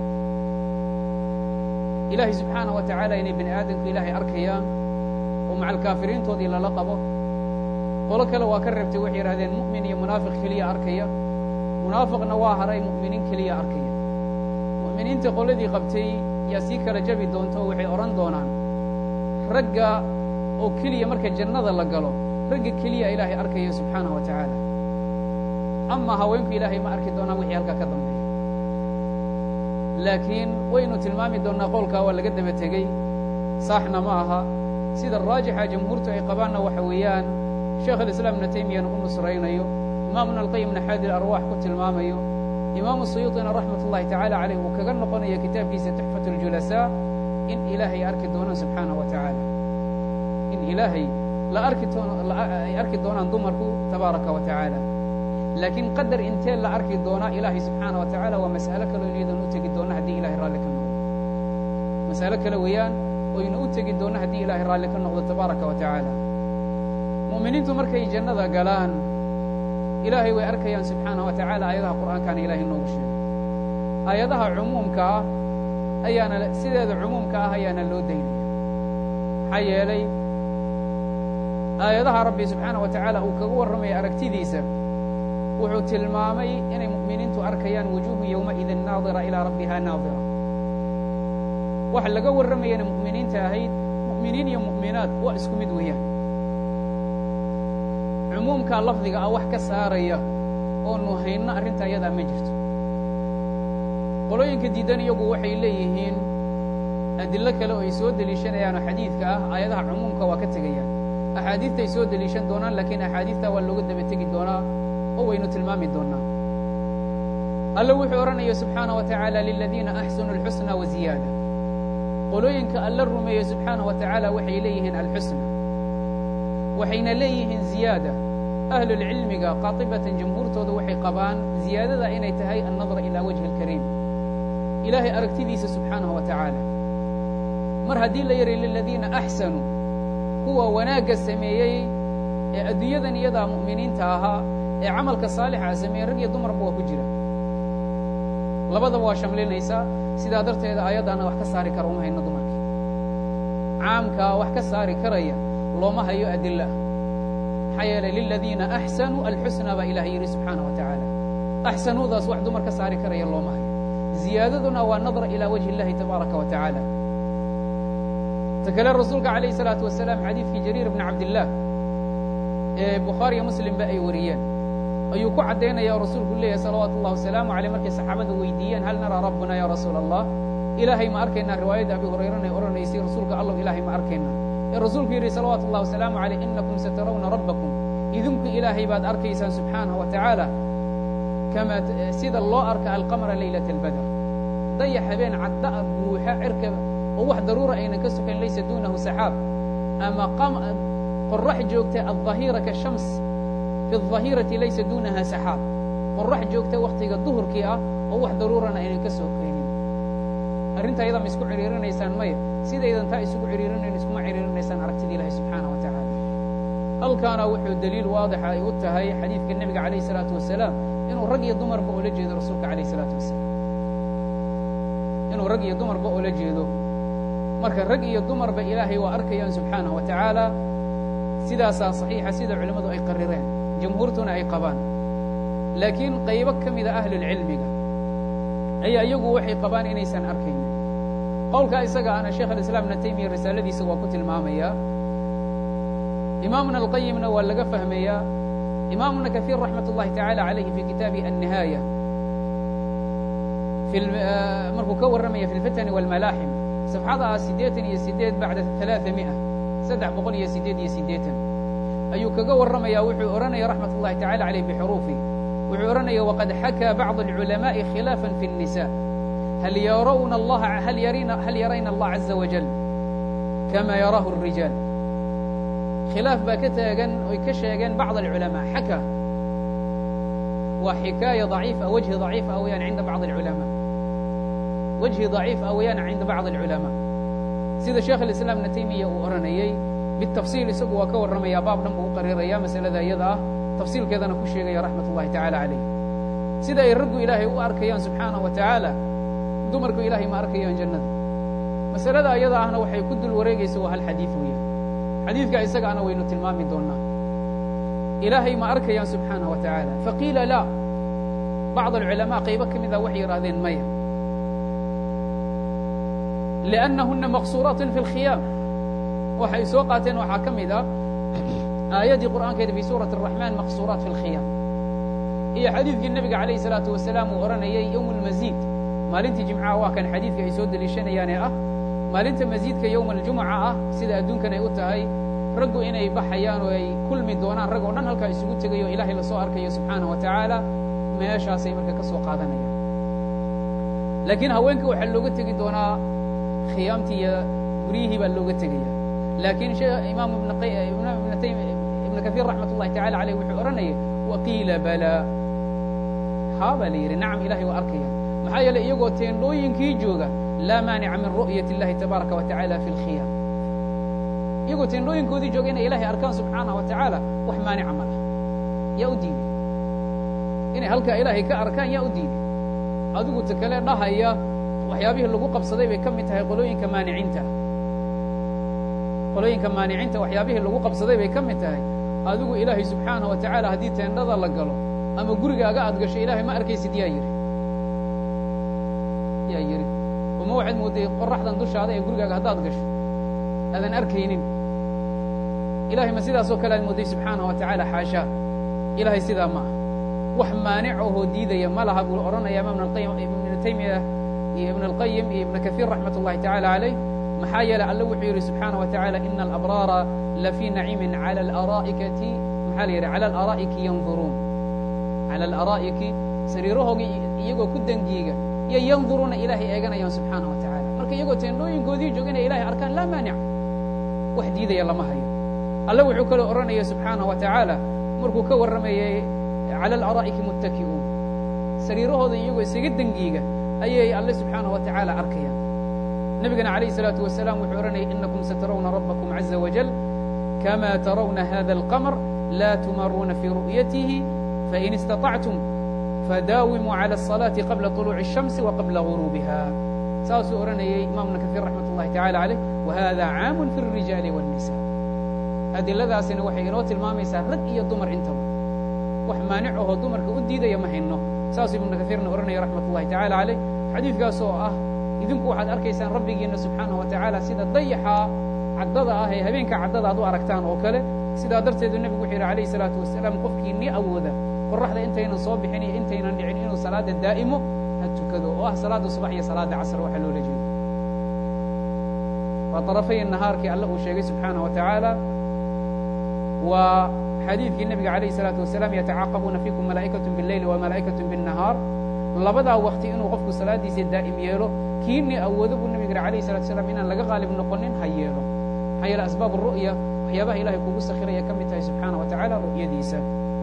ilaahay subxaana wa tacaala inay bani aadamku ilaahay arkayaan oo macalkaafiriintoodii lala qabo qolo kale waa ka reebtay waxay yidhahdeen mu'min iyo munaafiq keliya arkaya munaafiqna waa haray mu'miniin keliya arkaya mu'miniinta qoladii qabtay yaa sii kala jabi doonta oo waxay odhan doonaan ragga oo keliya marka jannada la galo ragga keliya ilaahay arkaya subxaanaه wa tacaala ama haweenku ilaahay ma arki doonaan wixii halkaa ka dambeeya laakiin waynu tilmaami doonnaa qowlkaa waa laga daba tegey saaxna ma aha sida raajixa jamhuurtu ay qabaanna waxa weeyaan sheekh alislaam ibna taymiyana u nusraynayo imaamuna alqayimna xaadi arwaax ku tilmaamayo imaamu suyuuطina raxmat ullahi tacaala caleyh uu kaga noqonaya kitaabkiisa tuxfat اljulasaa in ilaahay arki doonaan subxaanaه wa tacaala in ilaahay la arki ay arki doonaan dumarku tabaaraka wa tacaala laakiin qadar intee la arki doonaa ilaahay subxaana wa tacaala waa mas'alo kaleo iyadana u tegi doonna haddii ilahay raalli ka noqdo mas'alo kale weeyaan oynu u tegi doonna haddii ilaahay raalli ka noqdo tabaaraka wa tacaala mu'miniintu markay jannada galaan ilaahay way arkayaan subxaana wa tacaala aayadaha qur'aankaana ilahay noogu sheegay aayadaha cumuumka ah ayaana sideeda cumuumka ah ayaana loo daynaya maxaa yeelay aayadaha rabbi subxaana wa tacaala uu kaga warramaya aragtidiisa wuxuu tilmaamay inay mu'miniintu arkayaan wujuuhu yowmaidin naadira ilaa rabbiha naadira waxa laga warramayana mu'miniinta ahayd mu'miniin iyo mu'minaad waa isku mid weeyaan cumuumkaa lafdiga ah wax ka saaraya oonu hayno arrinta ayadaa ma jirto qolooyinka diidan iyagu waxay leeyihiin adillo kale oo ay soo deliishanayaanoo xadiidka ah aayadaha cumuumka waa ka tegayaan axaadiistay soo deliishan doonaan laakiin axaadiistaa waa looga daba tegi doonaa oo waynu tilmaami doonnaa alle wuxuu odhanaya subxaana wa tacaala liladiina axsanu alxusna wa ziyaada qolooyinka alla rumeeye subxaana wa tacaala waxay leeyihiin alxusna waxayna leeyihiin ziyaada ahlulcilmiga qaatibatan jamhuurtooda waxay qabaan ziyaadada inay tahay annadra ilaa wajhi اlkariim ilaahay aragtidiisa subxaanaه wa tacaala mar haddii la yidhi liladiina axsanuu kuwa wanaagga sameeyey ee adduunyadan iyadaa mu'miniinta ahaa ee camalka saalixa sameeyey rag iyo dumarba waa ku jira labadaba waa shamlinaysaa sidaa darteeda aayaddaana wax ka saari kara uma hayno dumarkii caamkaa wax ka saari karaya looma hayo adila ah maxaa yeelay liladiina axsanuu alxusna baa ilahay yidhi subxaana wa tacaala axsanuudaas wax dumar ka saari karaya looma hayo ziyaadaduna waa nadra ilaa wajhi اllahi tabaaraka wa tacaala ta kale rasuulka calayh الsalaatu wasalaam xadiidkii jariir bni cabdillaah ee bukhaariyo muslimba ay wariyeen ayuu ku caddaynaya oo rasuulku leeyahay salawaatu اllah wasalaamu aleyh markay saxaabada weydiiyeen hal naraa rabbuna ya rasuula allah ilaahay ma arkaynaa riwaayadda abi hurayrana ay odhanaysay rasuulka allow ilaahay ma arkaynaa ee rasuulku yidhi salawaatu اllah wasalaamu aleyh inakum satarawna rabbakum idinku ilaahay baad arkaysaan subxaanaه wa tacaala kama sida loo arka alqamra laylaة اlbadr dayax habeen cadda'a buuxa cirka oo wax daruura aynan ka sokayn laysa duunahu saxaab ama qorax joogta aلظahiira kashams fi الظahiirati laysa duunaha saxaab qorax joogta wakhtiga duhurkii ah oo wax daruurana aynan ka sokaynin arrinta ayadaa ma isku cidhiirinaysaan maya sidaydan taa isugu cidhiirinayn iskuma cidhiirinaysaan aragtida ilahi subxaanaه wa tacaala halkaana wuxuu daliil waadixa ay u tahay xadiidka nebiga calayh الsalaatu wasalaam inuu rag iyo dumarba oola jeedo rasuulka alayh الsalaatu wasalaam inuu rag iyo dumarba oola jeedo marka rag iyo dumarba ilaahay waa arkayaan subxaanaه wa tacaala sidaasaa صaxiixa sida culimmadu ay qarireen jamhuurtuna ay qabaan laakiin qaybo ka mida ahlulcilmiga ayaa iyagu waxay qabaan inaysan arkaynin qowlkaa isaga ana sheekh alislaam ibna taymiya risaaladiisa waa ku tilmaamayaa imaamuna alqayimna waa laga fahmayaa imaamuna kahiir raxmat ullahi tacaala calayhi fi kitaabihi annihaaya markuu ka warramaya fi lfitani walmalaaxim safxada siddeetan iyo sideed bacda alaaa mi'a saddex boqol iyo sideed iyo siddeetan ayuu kaga warramaya wuxuu odhanaya raxmat ullahi tacala caleyh bixuruufi wuxuu odhanaya waqad xakaa bacd alculamaءi khilaafa fi الnisa hal yarawna allaha hal yarina hal yarayna allah caza wajal kama yaraahu الrijaal khilaaf baa ka taagan oy ka sheegeen bacd alculamaa xaka waa xikaaya ضaciif ah wajhi ضaciif ah weyaan cinda bacd alculamaa wajhi ضaciif ah weyaan cinda bacd alculamaa sida sheekh alislaam ibna taymiya uu odhanayey bitafsiil isagu waa ka warramaya baab dhan buu u qariiraya masalada iyada ah tafsiilkeedana ku sheegaya raxmat ullahi tacala calayh sida ay raggu ilaahay u arkayaan subxaanah wa tacaala dumarku ilaahay ma arkayaan jannada masalada iyada ahna waxay ku dul wareegaysa waa hal xadiid weeyaan xadiidka isaga ana waynu tilmaami doonaa ilaahay ma arkayaan subxaanah wa tacaala faqiila laa bacd alculamaa qaybo ka mida waxay yidhahdeen maya liannahuna maqsuuraatun fi lkhiyaam waxay soo qaateen waxaa ka mid ah aayaddii qur'aankeeda fi suurati الraxmaan maqsuuraat fi اlkhiyaam iyo xadiidkii nebiga calayh الsalaatu wasalaam uu odhanayay yowm اlmasiid maalintii jimcaha waa kan xadiidka ay soo deliishanayaane ah maalinta masiidka yowm aljumuca ah sida adduunkan ay u tahay raggu inay baxayaan oo ay kulmi doonaan rag oo dhan halkaa isugu tegayo ilaahay lasoo arkayo subxaanah wa tacaala meeshaasay marka ka soo qaadanayaan laakiin haweenka waxaa looga tegi doonaa khiyaamtii iyo guryihii baa looga tegaya laakiin imaam ibna kahiir raxmat ullahi tacala aleyh wuxuu odhanaya waqiila balaa haa baa la yidhi nacam ilahay waa arkaya maxaa yeeley iyagoo teendhooyinkii jooga laa maanica min ru'yat اllahi tabaaraka wa tacala fi اlkhiyaam iyagoo teendhooyinkoodii jooga inay ilahay arkaan subxaanah wa tacaala wax maanica ma lah yaa u diiday inay halkaa ilaahay ka arkaan yaa u diiday adigu ta kale dhahaya waxyaabihii lagu qabsaday bay ka mid tahay qolooyinka maaniciinta qolooyinka maaniciinta waxyaabihii lagu qabsaday bay ka mid tahay adigu ilaahay subxaanah wa tacaala haddii teendhada la galo ama gurigaaga aad gasho ilaahay ma arkaysid yaa yidhi yaa yidhi uma waxaad moodday qoraxdan dushaada ee gurigaaga haddaad gasho aadan arkaynin ilahay ma sidaasoo kale aad moodday subxaanah wa tacaala xaashaa ilahay sidaa ma ah wax maanic ohoo diidaya ma laha buu odhanaya imaam ibnu taymiya iyo ibn اlqayim iyo ibn kahiir raxmat ullahi tacala calayh maxaa yeeley alle wuxuu yidhi subxaanah wa tacala ina alabraara lafii naciimin cala alaraa'ikati maxaa la yidhi cala alaraa'iki yanduruun cala alaraa'iki sariirahoogii iyagoo ku dangiiga iyo yanduruuna ilaahay eeganayaan subxaanah wa tacala marka iyagoo teendhooyinkoodii jooga inay ilahay arkaan laa maanica wax diidaya lama hayo alle wuxuu kaloo odhanaya subxaanah wa tacaala markuu ka warramayay cala alaraa'iki muttaki'uun sariirahooda iyagoo isaga dangiiga ayay alle subxaanah wa tacaala arkayaan nebigana calayh الsalaatu wasalaam wuxuu odhanaya inakum satarawna rabbakum caza wajal kama tarawna hada alqamr la tumaruuna fii ru'yatihi fain istaطactum fadaawimuu cala الصalaati qabla طuluuci الshamsi wa qabla guruubiha saasuu odhanayay imaamna kahiir raxmat ullahi tacala calayh wahada caamun fi الrijaali wالnisa adiladaasina waxay inoo tilmaamaysaa rag iyo dumar intaba wax maanic ahoo dumarka u diidaya ma hayno saasuu ibnu kahiirna odhanaya raxmat ullahi tacala calayh xadiidkaas oo ah idinku waxaad arkaysaan rabbigiina subxaanah wa tacaala sida dayaxa caddada ah ee habeenka caddada aad u aragtaan oo kale sidaa darteedu nebigu wuxuu yidhi alayh salaatu wasalaam qofkii ni awooda qoraxda intaynan soo bixin iyo intaynan dhicin inuu salaada daa'imo ha tukado oo ah salaada subax iyo salaada casr waxaa loola jeedo waa طarafay nahaarkii alle uu sheegay subxaanah wa tacaala waa xadiidkii nebiga alayh الsalaatu wasalaam yatacaaqabuuna fiikum malaa'ikaة bاleyli wa malaa'ikaة bالnahaar labadaa wakti inuu qofku salaadiisa daa'im yeelo kiini awoodo buu nebig yidhi alayh الsalatu wasalaam inaan laga qaalib noqonin ha yeelo maxaa yeele asbaab الru'ya waxyaabaha ilahay kugu sakhiraya ka mid tahay subxaanah wa tacala ru'yadiisa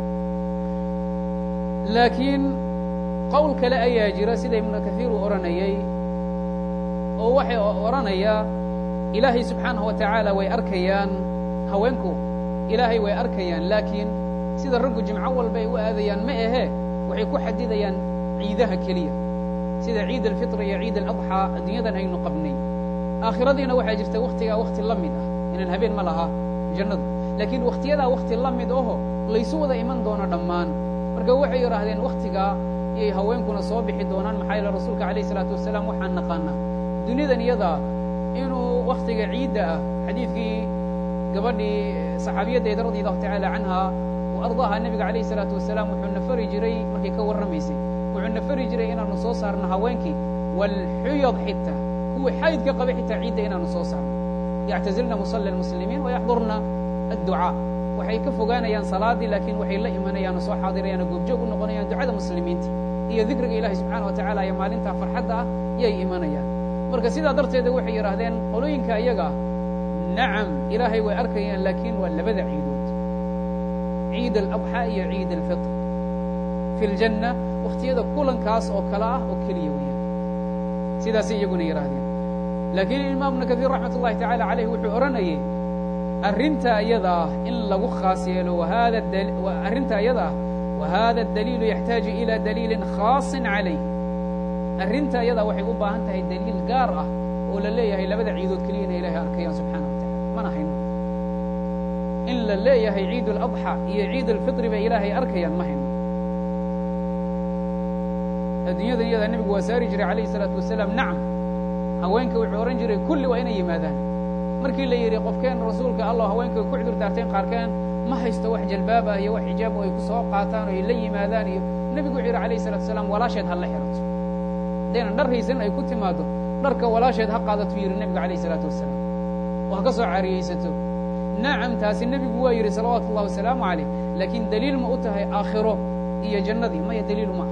laakiin qowl kale ayaa jira sida ibnu kahiir uu odhanayay oo waxay odhanayaa ilaahay subxaanaه wa tacaala way arkayaan haweenku ilaahay way arkayaan laakiin sida raggu jimco walba ay u aadayaan ma ahee waxay ku xadidayaan ciidaha keliya sida ciid alfitr iyo ciid aladxaa adduunyadan aynu qabnay aakhiradiina waxaa jirta wakhtigaa wakhti la mid ah inaan habeen ma laha jannadu laakiin wakhtiyadaa wakhti la mid aho laysu wada iman doono dhammaan marka waxay yidhaahdeen waktigaa iyay haweenkuna soo bixi doonaan maxaa yeele rasuulka alayh isalaatu wasalaam waxaan naqaanaa dunidan iyada inuu waktiga ciidda ah xadiidkii gabadhii saxaabiyaddeeda radi allahu tacaala canha wa ardaaha nebiga alayh isalaatu wasalaam wuxuu na fari jiray markay ka warramaysay wuxuu na fari jiray inaanu soo saarno haweenkii waalxuyad xitaa kuwii xaydka qaba xitaa ciidda inaanu soo saarno yactazilna musalla almuslimiin wayaxdurna adducaa waxay ka fogaanayaan salaaddii laakiin waxay la imanayaan oo soo xaadirayaan oo goobjoog u noqonayaan ducada muslimiinta iyo dikriga ilahi subxaana wa tacala iyo maalintaa farxadda ah yay imanayaan marka sidaa darteeda waxay yidhaahdeen qolooyinka iyaga ah nacam ilaahay way arkayaan laakiin waa labada ciidood ciid aladxaa iyo ciid alfitr fi ljanna wakhtiyada kulankaas oo kale ah oo keliya weeyaan sidaasay iyaguna yidhaahdeen laakiin imaam ibnu kaiir raxmat ullahi tacala caleyh wuxuu odhanayay arrinta iyada ah in lagu khaas yeelo wahada arrinta iyada ah wahada daliilu yaxtaaju ila daliilin khaasin calayh arrinta iyada waxay u baahan tahay daliil gaar ah oo la leeyahay labada ciidood keliya ina ilahay arkayaan subxaana wa tacala mana hayno in la leeyahay ciid اladxى iyo ciid alfitri bay ilaahay arkayaan ma hayno adduunyadan iyada nebigu waa saari jiray alayh الsalaatu wasalaam nacam haweenka wuxuu odhan jiray kulli waa inay yimaadaan markii la yidhi qofkeen rasuulka allah haweenka ku cudur daarteen qaarkeen ma haysto wax jalbaab ah iyo wax xijaab oo ay ku soo qaataan oo ay la yimaadaan iyo nebigu wuxuu yidhi alayh الsalatu wasalaam walaasheed ha la xirato haddaynan dhar haysan ay ku timaado dharka walaasheed ha qaadatuu yidhi nebigu alayh الsalaatu wasalaam oo ha ka soo cariyaysato nacam taasi nebigu waa yidhi salawaatu ullahi wasalaamu calayh laakiin daliil ma u tahay aakhiro iyo jannadii maya daliil uma aha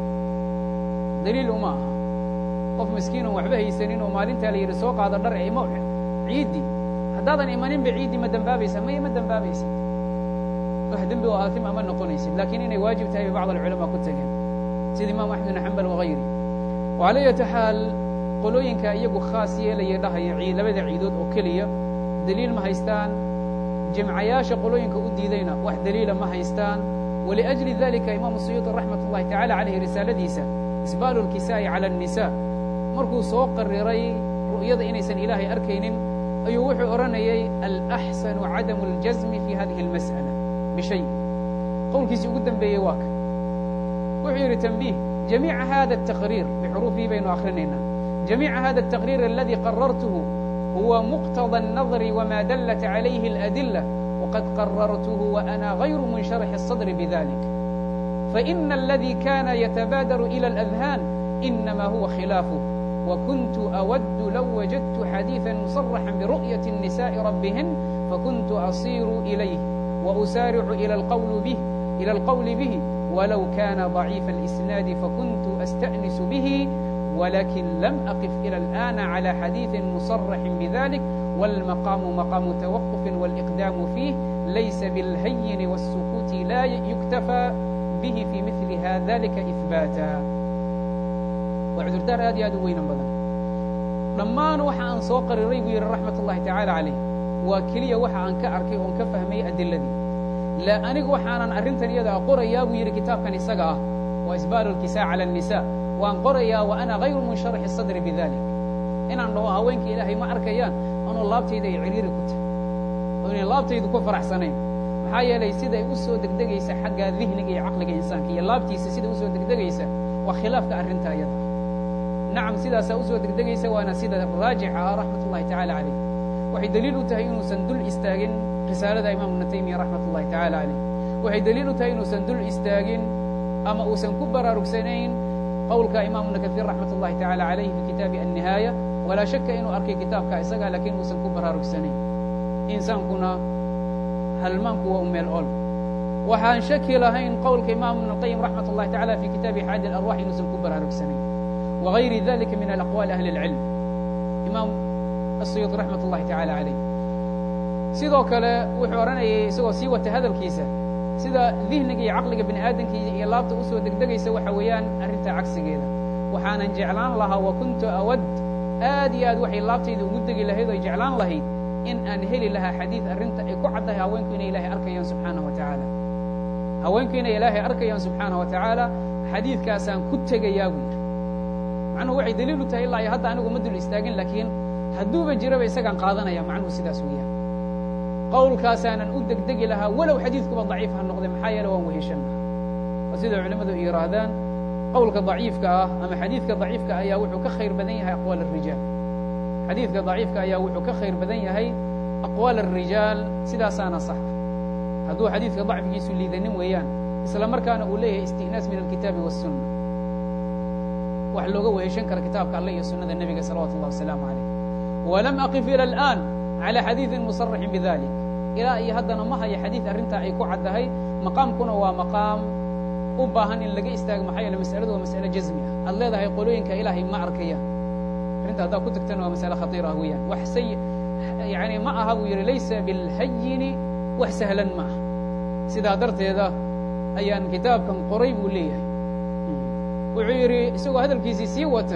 daliil uma aha qof miskiin oon waxba haysanin oo maalintaa la yidhi soo qaado dhar ima ciiddii haddaadan imaninba ciiddii ma dembaabaysa maya ma dembaabaysid wax dembi oo aatima ma noqonaysid laakiin inay waajib tahay bay bacd alculamaa ku tegeen sida imaam axmed bn xambal wagayri wala yati xaal qolooyinka iyagu khaas yeelaya dhahaya labada ciidood oo keliya daliil ma haystaan jimcayaasha qolooyinka u diidayna wax daliila ma haystaan waliأjli dalika imaamu suyuuطi raxmat ullahi tacala calayh risaaladiisa isbaalu اlkisaa'i calى الnisa markuu soo qariray ru'yada inaysan ilaahay arkaynin ayuu wuxuu odhanayay alaxsanu cadamu اljazmi fi hadihi اlmas'ala bishay qowlkiisii ugu dembeeyey waa ka wuxuu yidhi tanbiih jamiica hada الtaqriir bixuruufihi baynu akhrinaynaa jamiica hada الtaqriir aladi qarartuhu huwa muqtضى الnadr wma dalت عalayhi الأdilة وqad qarartuه وأna غayru munشharح الصدr bذalik faإna اladي kana yتbاadر إlى الأذhاn إnma huwa khilaaفه وkuنت أwd low wajadت xadيiثا مصرحا برؤية النساء رbهn فkuنت أصير إليه وأsاarع إlى الqول bه ولو kana ضعيiف الإسناad فkuنت أstأنس bه ولكن لم أقف إلى الآن على حديث مصرح بذلك والمقام مقام توقف والإقدام فيه ليس بالهين والسكوت لا يكتفى به في مثل ذلك إثباتا وعذردار aad aad u weynan badan dhammaan waxa aan soo qariray buu yidhi raxmat الlahi taعaalى عalayh waa keliya waxa aan ka arkay oon ka fahmayey adiladii la anigu waxaanan arrintan iyada qorayaa buu yidhi kitaabkan isaga ah waa isbaalu اlkisaa calى النisaء waan qorayaa wa ana hayru munsharaxi sadri bidalik inaan dhaho haweenka ilaahay ma arkayaan anoo laabtayda ay ciriiri ku tahay oo inay laabtaydu ku faraxsanayn maxaa yeelay siday u soo degdegaysa xagga dihniga iyo caqliga insaanka iyo laabtiisa siday u soo degdegaysa waa khilaafka arrinta iyada nacam sidaasaa u soo degdegaysa waana sida raajixa ah raxmat ullahi tacala calayh waxay daliil u tahay inuusan dul istaagin risaalada imaam ibnu taymiya raxmat ullahi tacala calayh waxay daliil u tahay inuusan dul istaagin ama uusan ku baraarugsanayn qowlka imam ibn kaثيir raxmat ullahi tacala عalayh fi kitaabi الnihaaya walaa shaka inuu arkay kitaabka isaga lakiin uusan ku baraarugsanayn insaankuna halmaanku waa u meel ol waxaan shaki lahayn qowlka imam ibn اlqayim raxmat ullahi tacala fi kitaabi xaadi اlarwax inuusan ku baraarugsanayn wagayri dalika min alaqwaali ahli اlcilm imaam asuyuuط raxmat ullahi tacala calayh sidoo kale wuxuu odhanayay isagoo sii wata hadalkiisa sida dihniga iyo caqliga bini aadamka iyo laabta u soo degdegaysa waxa weeyaan arrintaa cagsigeeda waxaanan jeclaan lahaa wa kuntu awad aad iyo aad waxay laabtayda ugu degi lahayd oy jeclaan lahayd in aan heli lahaa xadiid arrinta ay ku caddahay haweenku inay ilaahay arkayaan subxaanaه wa tacaala haweenku inay ilaahay arkayaan subxaanaه wa tacaala xadiidkaasaan ku tegayaa buu yidhi macnuhu waxay daliil u tahay ilaa iyo hadda anigu ma dul istaagin laakiin hadduuba jiraba isagaan qaadanaya macnuhu sidaas weeyaan qowlkaasaanan u degdegi lahaa walow xadiidkuba daciif ha noqde maxaa yeele waan weheshan lahaa oo sida culimmadu ay yihaahdaan qowlka daciifka ah ama xadiidka daciifka ayaa wuxuu ka khayr badan yahay aqwaal الrijaal xadiidka daciifka ayaa wuxuu ka khayr badan yahay aqwaal الrijaal sidaasaana sax ah hadduu xadiidka dacfigiisu liidanin weeyaan isla markaana uu leeyahay istinaas min alkitaabi والsuna wax looga weheshan kara kitaabka alle iyo sunada nebiga salawatu اllah wasalaamu عalayh walam aqif ilى اlآn عalى xadiiثi musarixin bidalik ilaa iyo haddana ma haya xadiid arrintaa ay ku caddahay maqaamkuna waa maqaam u baahan in laga istaago maxaa yeele masaladu waa masale jazmi ah aad leedahay qolooyinka ilaahay ma arkayaan arrinta haddaa ku tagtana waa masale khatiir ah weeyaan wax say yani ma aha buu yidhi laysa bilhayini wax sahlan ma aha sidaa darteeda ayaan kitaabkan qoray buu leeyahay wuxuu yidhi isagoo hadalkiisii sii wata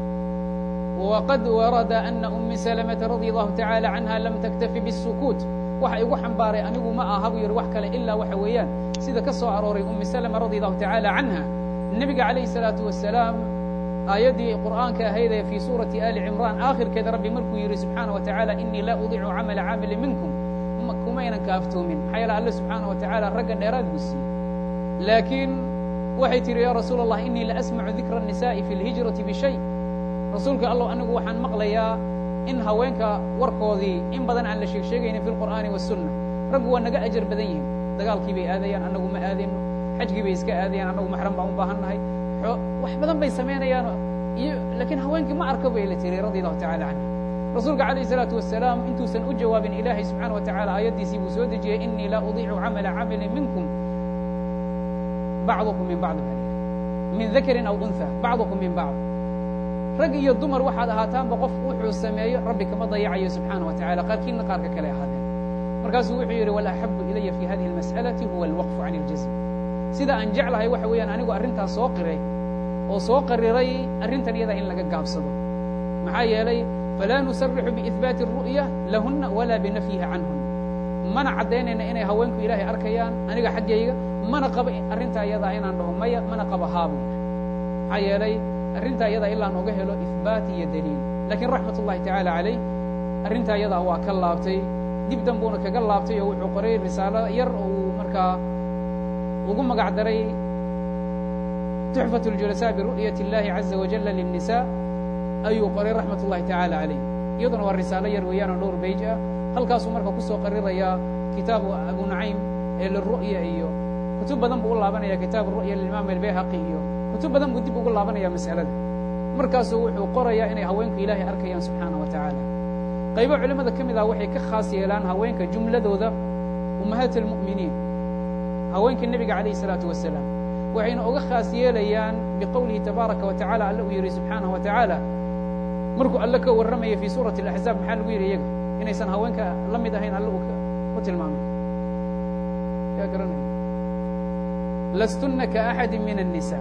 waqad warada ana umi salamata radia allahu tacaala canha lam taktafi bالsukuut waxa igu xambaaray anigu ma aha buu yidhi wax kale ilaa waxa weeyaan sida ka soo arooray umi salama radi allahu tacaala canha nebiga calayhi الsalaatu wasalaam aayaddii qur'aanka ahaydee fii suurati ali cimraan aakhirkeeda rabbi markuu yidhi subxaana wa tacaala inii laa udicu camala caamili minkum kumaynan kaaftoomin maxaa yeele alle subxaana wa tacaala ragga dheeraad buu siiyey laakiin waxay tihi ya rasuula allah inii la asmacu dikra الnisa'i fi اlhijrati bishay rasuulka allow anigu waxaan maqlayaa in haweenka warkoodii in badan aan la sheeg sheegaynin fi lqur'aani wasunna raggu waa naga ajar badan yihin dagaalkii bay aadayaan annagu ma aadayno xajkii bay iska aadayaan annagu maxram baan u baahan nahay wax badan bay samaynayaan iyo laakiin haweenkii ma arka bay la tiri radi allahu tacala canha rasuulka calayh isalaatu wasalaam intuusan u jawaabin ilaahay subxaana wa tacala aayaddiisii buu soo dejiyey inii laa udiicu camala camilin minkum bacdukum min bacd min dakarin aw unha bacdukum min bacd rag iyo dumar waxaad ahaataanba qof wuxuu sameeyo rabbi kama dayacayo subxaana wa tacala qaarkiinna qaarka kale ahaadeen markaasuu wuxuu yidhi walaxabu ilaya fi hadihi اlmas'alati huwa alwaqfu can اljazm sida aan jeclahay waxa weeyaan anigu arrintaas soo qiray oo soo qariray arrintan iyada in laga gaabsado maxaa yeelay falaa nusarixu biihbaati الru'ya lahuna walaa binafyiha canhun mana caddaynayna inay haweenku ilaahay arkayaan aniga xaggayga mana qabo arrintaa iyadaa inaan dhaho maya mana qabo haabu maxaa yeelay arrintaa iyadaa ilaa nooga helo ihbaat iyo daliil lakiin raxmat ullahi tacaala calayh arrintaa iyadaa waa ka laabtay dib danbuuna kaga laabtay oo wuxuu qoray risaalo yar oo uu markaa ugu magac daray tuxfat اljulasaa biru'yat اllahi caza wajala lلnisaa ayuu qoray raxmat ullahi tacaala calayh iyaduna waa risaalo yar weeyaan oo dhowr beyj ah halkaasuu marka kusoo qarirayaa kitaabu abu nacaym ee liru'ya iyo kutub badan buu u laabanaya kitaab ru'ya limaam albayhaqi iyo kutub badan buu dib ugu laabanaya mas'alada markaasuu wuxuu qorayaa inay haweenku ilaahay arkayaan subxaana wa tacaala qaybo culimmada ka mid ah waxay ka khaas yeelaan haweenka jumladooda ummahaat almu'miniin haweenka nebiga calayh isalaatu wasalaam waxayna uga khaas yeelayaan biqowlihi tabaaraka wa tacala alle uu yidhi subxaanaه wa tacaala markuu alle ka warramaya fii suurati اlaxzaab maxaa lagu yidhi iyaga inaysan haweenka la mid ahayn alle uu ku tilmaamay yaa garanaya lastuna kaaxadi min الnisa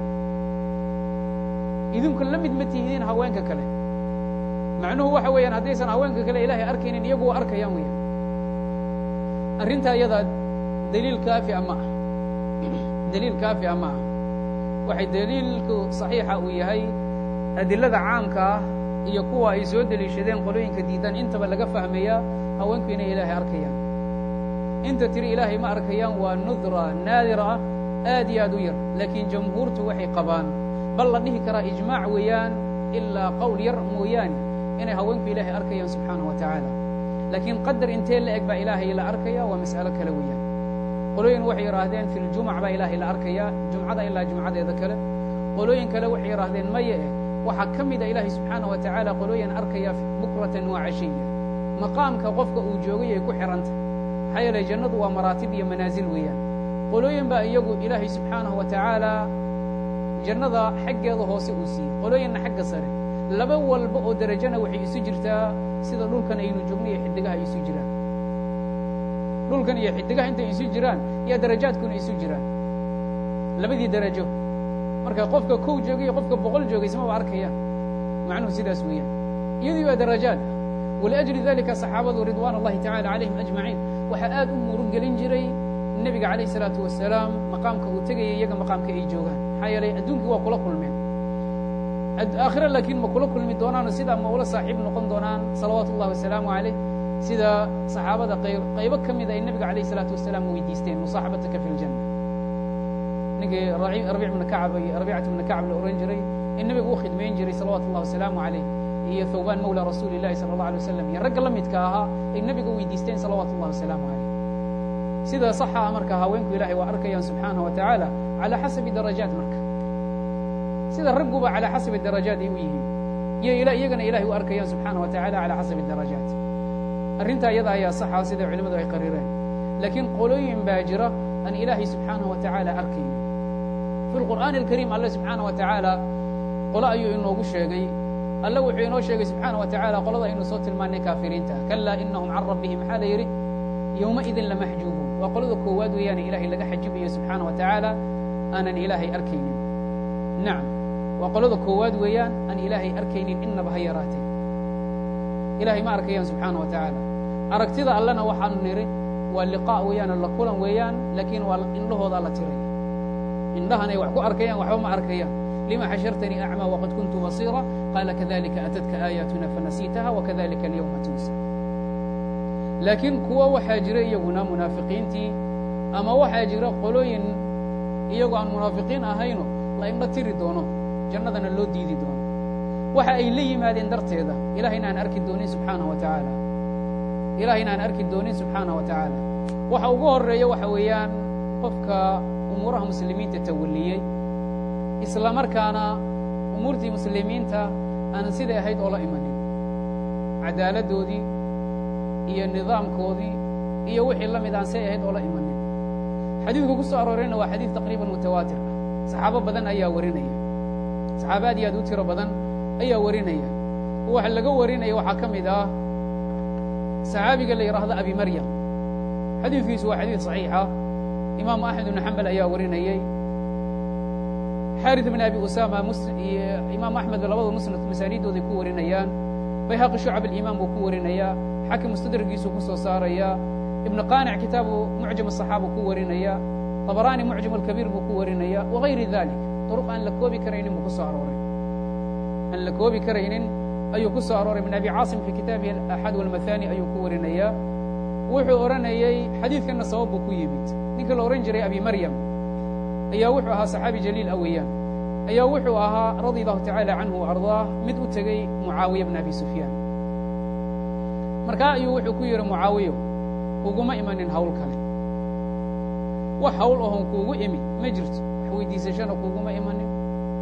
idinku la mid ma tihidiin haweenka kale macnuhu waxa weeyaan haddaysan haweenka kale ilaahay arkaynin iyagu waa arkayaan weeyaan arrintaa iyadaa daliil kaafia ma ah daliil kaafia ma ah waxay daliilku صaxiixa uu yahay adilada caamka ah iyo kuwa ay soo deliishadeen qolooyinka diidan intaba laga fahmayaa haweenku inay ilaahay arkayaan inta tiri ilaahay ma arkayaan waa nudra naadira ah aad iyo aad u yar laakiin jamhuurtu waxay qabaan bal la dhihi karaa ijmaac weeyaan ilaa qowl yar mooyaane inay haweenku ilaahay arkayaan subxaanaه wa tacaala laakiin qadar intee la eg baa ilaahay la arkaya waa mas'alo kale weeyaan qolooyin waxay yidhaahdeen fi ljumuc baa ilaahay la arkayaa jumcada ilaa jumcadeeda kale qolooyin kale waxay yidhaahdeen maye eh waxaa ka mida ilaahay subxaanaه wa tacaala qolooyin arkaya bukratan waa cashiya maqaamka qofka uu joogay ay ku xihanta maxaa yeelay jannadu waa maraatib iyo manaasil weeyaan qolooyin baa iyagu ilaahay subxaanaه wa tacaala jannada xaggeeda hoose uu siiyey qolooyinna xagga sare laba walba oo derajana waxay isu jirtaa sida dhulkan aynu joogno iyo xidigaha ay isu jiraan dhulkan iyo xidigaha intay isu jiraan iyo darajaadkuna isu jiraan labadii derajo marka qofka kow joogay iyo qofka boqol joogay ismaba arkayaan macnuhu sidaas weeyaan iyadii waa darajaad waliأjli dalika صaxaabadu ridwan اllahi tacala calayhim ajmaciin waxaa aad u murug gelin jiray nebiga calayh الsalaatu wasalaam maqaamka uu tegayay iyaga maqaamka ay joogaan maxaa yeelay adduunkii waa kula kulmeen aakhire laakiin ma kula kulmi doonaano sidaa ma ula saaxiib noqon doonaan salawaatu ullahi wasalaamu calayh sida saxaabada qaybo ka mida ay nebiga calayh isalaatu wasalaam weydiisteen musaaxabataka fi ljanna ninkii rabiic bna kacab iyo rabiicat bna kacab la ohan jiray in nebigu u khidmayn jiray salawatu اllah wasalaamu calayh iyo thawbaan mawla rasuuli اllahi salى اllah alay wasalam iyo ragga la midka ahaa ay nebiga weydiisteen salawaatu اllah wasalaamu calayh sida saxa ah marka haweenku ilahay waa arkayaan subxaanaه wa tacaala calى xasabi darajaat marka sida ragguba calى xasabi darajaat ay u yihiin iyo iyagana ilahay u arkayaan subxaanaه wa tacala calى xasabi darajaat arrintaa iyada ayaa saxa sida culimadu ay qarireen laakiin qolooyin baa jira aan ilaahay subxaanaه wa tacaala arkaynin fi lqur'aani اlkariim alle subxaanaه wa tacaala qolo ayuu inoogu sheegay alle wuxuu inoo sheegay subxaanaه wa tacala qolada aynu soo tilmaanay kaafiriinta kalaa inahum can rabbihim maxaa la yidhi yowmaidin lamaxjuubuun waa qolada koowaad weeyaane ilaahay laga xajibayo subxaanaه wa tacaala aanan ilaahay arkaynin nacam waa qolada koowaad weeyaan aan ilaahay arkaynin inaba ha yaraatee ilahay ma arkayaan subxaanaه wa tacaala aragtida allena waxaanu nidhi waa liqaa weeyaan la kulan weeyaan laakiin waa indhahoodaa la tiraya indhahan ay wax ku arkayaan waxba ma arkayaan lima xashartanii acmى wqad kuntu basiira qaala kadalika atadka aayaatuna fanasiitaha wakadalika alyawma tunsa laakiin kuwa waxaa jira iyaguna munaafiqiintii ama waxaa jira qolooyin iyagoo aan munaafiqiin ahayno la indho tiri doono jannadana loo diidi doono waxa ay la yimaadeen darteeda ilahayna aan arki doonin subxaanaه wa tacaala ilahayna aan arki doonin subxaanaه wa tacaala waxa ugu horeeya waxa weeyaan qofka umuuraha muslimiinta tawaliyey isla markaana umuurtii muslimiinta aanan siday ahayd oo la imanin cadaaladdoodii iyo nidaamkoodii iyo wixii la mid aan say ahayd oo la imanin xadiidku ku soo aroorayna waa xadiid taqriiban mutawaatir ah saxaabo badan ayaa warinaya saxaabo aad iyo aad u tiro badan ayaa warinaya waxa laga warinaya waxaa ka mid ah saxaabiga la yidhaahdo abi maryam xadiidkiisu waa xadiid صaxiixa imaamu axmed ibnu xambal ayaa warinayey xarit bn abi usama imaam axmed labada musnad masaaniiddooday ku warinayaan bayhaqi shucab alimaan buu ku warinayaa xakim mustadragiisuu ku soo saarayaa ibnu qaanic kitaabu mucjam asaxaaba ku warinaya طabaraani mucjam alkabiir buu ku warinaya wagayri dalik duruq aan la koobi karaynin buu ku soo arooray aan la koobi karaynin ayuu ku soo arooray ibn abi caasim fi kitaabihi axad walmathani ayuu ku warinayaa wuxuu odhanayey xadiidkanna sabab buu ku yimid ninka la odhan jiray abi maryam ayaa wuxuu ahaa saxaabi jaliil a weeyaan ayaa wuxuu ahaa radia allahu tacaala canhu ardaah mid u tegey mucaawiya bna abi sufyaan markaa ayuu wuxuu ku yidhi mucaawiyo kuguma imanin hawl kale wax hawl ahon kuugu imid ma jirto wax weydiisashana kuuguma imanin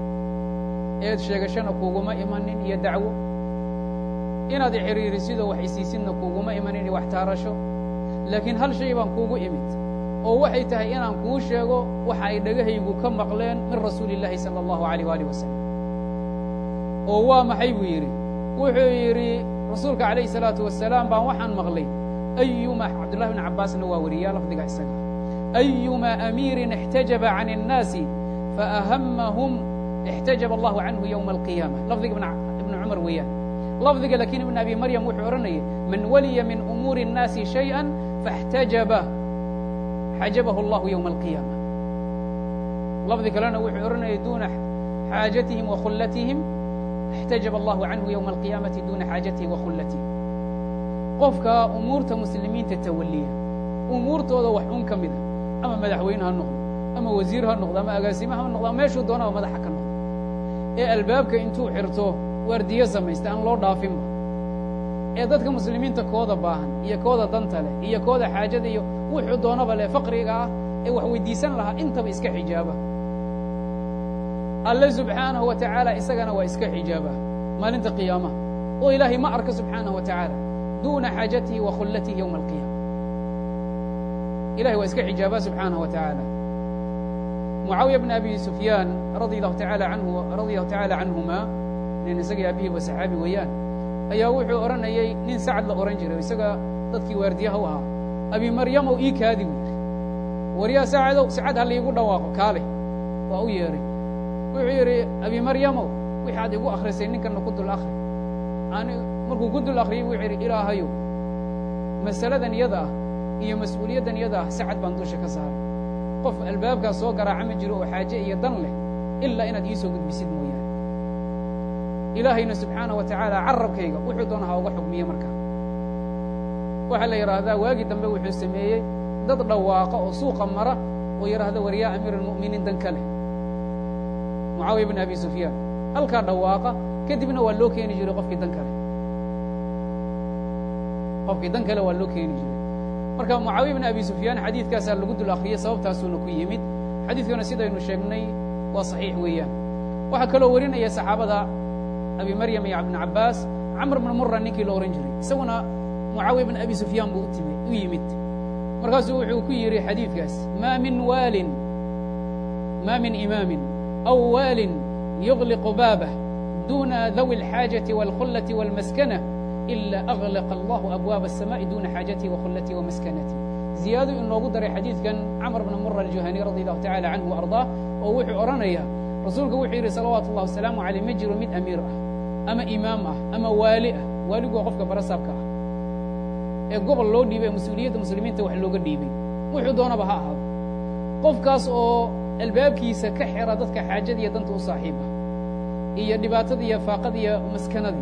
eed sheegashana kuuguma imanin iyo dacwo inaad ixiriirisidoo wax isiisidna kuuguma imanin iyo wax taarasho laakiin hal shay baan kuugu imid oo waxay tahay inaan kuu sheego waxa ay dhagahaygu ka maqleen min rasuuli اllaahi salى اllahu عalيh alih wasalam oo waa maxay buu yidhi wuxuu yidhi rasuulka calayh الsalaatu wasalaam baan waxaan maqlay ayuma cabdullahi bn cabbaasna waa wariyaa lafdiga isaga ayuma amiirin اxtajaba can الnaasi faأhamahum اxtajaba allahu canhu ywma alqiyaama lafdiga ibn cumar weeyaan lafdiga lakiin ibn abi maryam wuxuu odhanayay man waliya min umuuri الnaasi shayئa faاxtajaba xajabahu allahu ywma alqiyaama lafdi kalena wuxuu odhanayay duuna xaajatihim wa khullatihim اxtajaba allahu canhu ywma alqiyaamati duuna xaajatihi wa khullatihim qofka umuurta muslimiinta tawaliya umuurtooda wax un ka mida ama madaxweyne ha noqdo ama wasiir ha noqdo ama agaasime ha noqdo ama meeshuu doonaba madaxa ka noqdo ee albaabka intuu xirto waardiyo samaysta aan loo dhaafinba ee dadka muslimiinta kooda baahan iyo kooda danta leh iyo kooda xaajada iyo wuxuu doonaba leh faqriga ah ee wax weydiisan lahaa intaba iska xijaaba alle subxaanahu wa tacaala isagana waa iska xijaaba maalinta qiyaamaha oo ilaahay ma arka subxaanahu wa tacaala duuna xaajatihi wa khullatihi yowma alqiyaama ilahay waa iska xijaaba subxaanahu wa tacaala mucaawiya bn abi sufyaan radia allahu taala anhu radia allahu tacaala canhuma nin isagii aabihiiba saxaabi weeyaan ayaa wuxuu odhanayey nin sacad la odhan jiray isaga dadkii waardiyaha u ahaa abi maryamow ii kaadi buu yidhi waryaa sacadow sacad ha laiigu dhawaaqo kaale waa u yeedhay wuxuu yidhi abi maryamow wixi aad igu akhrisay ninkana ku dul akhri ani markuu ku dul akhriyey wuxuu yidhi ilaahayow masaladan yada ah iyo mas-uuliyaddan yada ah sacad baan dusha ka saaray qof albaabkaas soo garaaca ma jiro oo xaaje iyo dan leh ilaa inaad ii soo gudbisid mooyaane ilaahayna subxaana wa tacaala carabkayga wuxuu doona ha uga xugmiye markaa waxaa la yidhaahdaa waagii dambe wuxuu sameeyey dad dhawaaqa oo suuqa mara oo yidhaahda war yaa amiir almu'miniin dan ka leh mucaawiya bn abi sufyaan halkaa dhawaaqa kadibna waa loo keeni jiray qofkii dan kale qofkii dan kale waa loo keeni jiray marka mucaawiya bn abi sufyaan xadiidkaasaa lagu dul akriyay sababtaasuuna ku yimid xadiidkuna sidaynu sheegnay waa saxiix weeyaan waxaa kaloo warinaya saxaabada abi maryam iyo ibn cabaas camr bn mura ninkii la ohan jiray isaguna mucaawiya bn abi sufyaan buu u yimid markaasuu wuxuu ku yidhi xadiidkaas ma min waalin ma min imaamin aw waalin yugliqu baabah duna dawi اlxaajaةi wاlkhullaةi wاlmaskana ila aغlaqa allahu abwaaba الsamaءi duna xaajatihi wakhullatii wamaskanatihi ziyaadu inoogu daray xadiidkan camr bna mura aljuhani radi allahu tacala canhu arضaah oo wuxuu odhanaya rasuulku wuxuu yidhi salawaatu اllah wasalaamu aleyh ma jiro mid amiir ah ama imaam ah ama waali ah waaligu waa qofka barasaabka ah ee gobol loo dhiibay ee mas-uuliyadda muslimiinta wax looga dhiibay wuxuu doonaba ha ahaado qofkaas oo albaabkiisa ka xira dadka xaajada iyo danta u saaxiib ah iyo dhibaatada iyo faaqada iyo maskanadii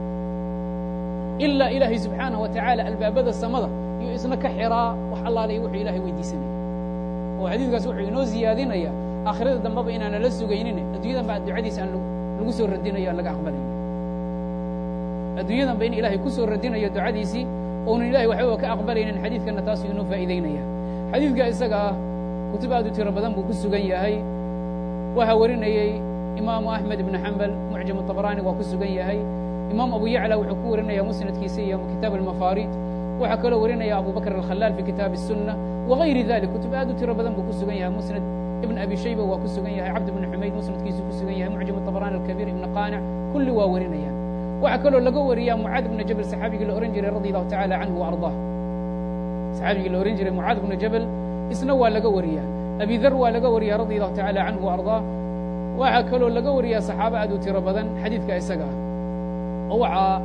ilaa ilaahay subxaanaه wa tacaala albaabada samada iyo isna ka xiraa wax allaale iyo wuxuu ilahay weydiisanaya oo xadiidkaas wuxuu inoo ziyaadinaya aakhirada dambeba inaana la sugaynin adduunyadan ba ducadiisa aan lagu soo radinayo aan laga aqbalaynin adduunyadan ba in ilaahay ku soo radinayo ducadiisii ounan ilahay waxbaba ka aqbalaynin xadiidkanna taasuu inoo faa'iidaynaya xadiidka isaga ah kutub aad u tiro badan buu ku sugan yahay waxaa warinayey imaamu axmed ibnu xambal mucjam طabrani waa ku sugan yahay imaam abu yacla wuxuu ku warinaya musnadkiisa iyo kitaab almafarid waxaa kaloo warinaya abu bakr alkhalaal fi kitaabi الsunna wagayri dalik kutub aad u tiro badan buu ku sugan yahay musnad ibn abi shayba waa ku sugan yahay cabd ibn xumayd musnadkiisu ku sugan yahay mucjam طabrani alkabiir ibn qaanic kulli waa warinayaan waxaa kaloo laga wariyaa mucaad bna jabel saxaabigii la ohan jiray radi allahu tacala canhu waarضah saxaabigii la ohan jiray mucaad bna jabel isna waa laga wariyaa abi dar waa laga wariyaa radi allahu tacala canhu arضah waxaa kaloo laga wariyaa saxaabo aad u tiro badan xadiidka isaga ah oo waxaa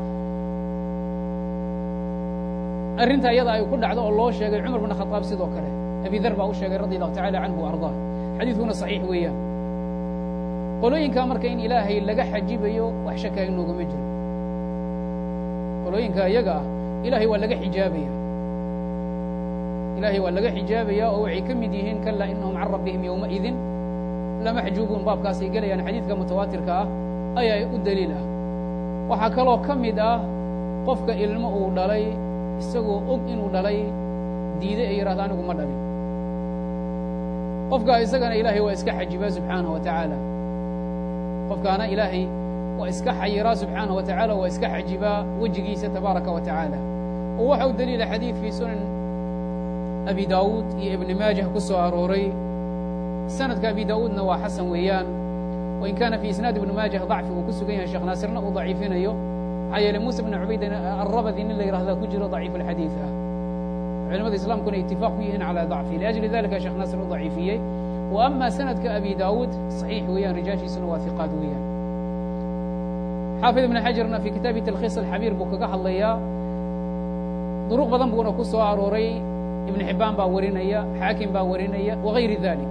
arrinta iyada ay ku dhacdo oo loo sheegay cumar bn khaaab sidoo kale abi dar baa u sheegay radi allahu tacala canhu arضah xadiidkuna صaxiix weeyaan qolooyinkaa marka in ilaahay laga xajibayo wax shaka inoogama jiro qolooyinka iyaga ah ilahay waa laga xijaabaya ilahay waa laga xijaabaya oo waxay ka mid yihiin kala inahum can rabbihim yowmaidin lamaxjuubuun baabkaas ay gelayaan xadiidka mutawaatirka ah ayaa u daliil ah waxaa kaloo ka mid ah qofka ilmo uu dhalay isagoo og inuu dhalay diiday ee yidhahda anigu ma dhalin qofkaa isagana ilaahay waa iska xajibaa subxaanaه wa tacaala qofkaana ilaahay waa iska xayiraa subxaanaه wa tacaala waa iska xajibaa wejigiisa tabaaraka wa tacaala oo waxa u daliila xadiid fii sunan abi daawuud iyo ibni maajah ku soo arooray sanadka abi daawuudna waa xasan weeyaan wain kaana fii isnaad ibni maajah dacfi uu ku sugan yahay sheekh naasirna uu daciifinayo maxaa yeeley muuse bn cubayd arabadi nin la yihahda ku jiro daciif alxadiid ah culamada islaamkuna itifaaq ku yihiin calى dacfi liأjli dalika sheekh naasir u daciifiyey wa ama sanadka abi daawuud صaxiix weeyaan rijaashiisuna waa hiqaad weeyaan xaafid ibn xajarna fi kitaabi talkhiis alxabiir buu kaga hadlayaa duruq badan buuna ku soo arooray ibn xibaan baa warinaya xaakim baa warinaya wagayri dalik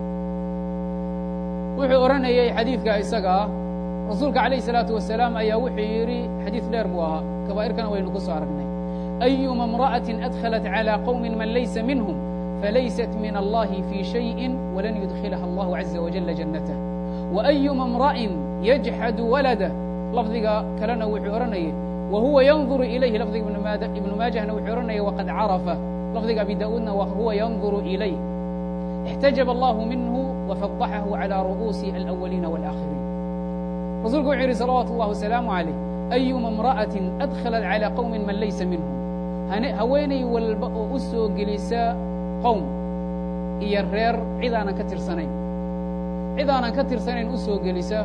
wuxuu odhanayay xadiidka isaga ah rasuulka calayh الsalaatu wasalaam ayaa wuxuu yidhi xadiid dheer buu ahaa kabaa'irkana waynu ku soo aragnay أيma امرأة أdخلت على qوم maن laysa minهم falaysat min الlahi fي شhayءi وlan يدkilha الlah عaزa وaجل جaنaته وأyma امرأin yجxad waladة lafdiga kalena wuxuu odhanayay وhuwa ynظur ilayh lafdiga ibn maajahna wuxuu odhanaya وqad caraفa lafdiga abi daؤuudna huwa ynظur ilayh اxtaجب الlah minhu وفضxahu عalى ru'uusi الأwliina والآkhiriin rasuulku wuxuu yihi salawaaت الlah وسلaaم عalيه أyma امرأة أdخلت عalى qوم man laysa minهم haweenay walba oo u soo gelisa qowm iyo reer cid aanan ka tirsanayn cid aanan ka tirsanayn u soo gelisa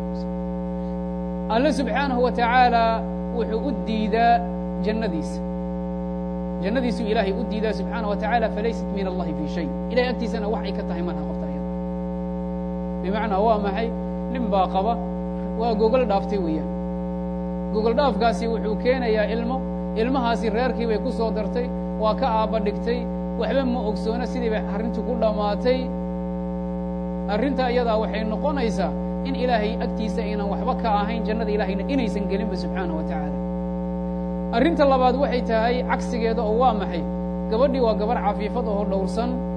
alle subxaanahu wa tacaala wuxuu u diidaa jannadiisa jannadiisuu ilaahay u diidaa subxaanaه wa taعala falaysat min allahi fii shay ilahay agtiisana wax ay ka tahay malaha qofta ayada bimacnaa waa maxay nin baa qaba waa gogol dhaaftay weeyaan gogol dhaafkaasi wuxuu keenayaa ilmo ilmahaasi reerkii bay ku soo dartay waa ka aabba dhigtay waxba ma ogsoona sidii bay arrintii ku dhammaatay arrinta iyadaa waxay noqonaysaa in ilaahay agtiisa aynan waxba ka ahayn jannada ilaahayna inaysan gelinba subxaanaه wa tacaala arrinta labaad waxay tahay cagsigeeda oo waa maxay gabadhii waa gabarh cafiifad oo dhowrsan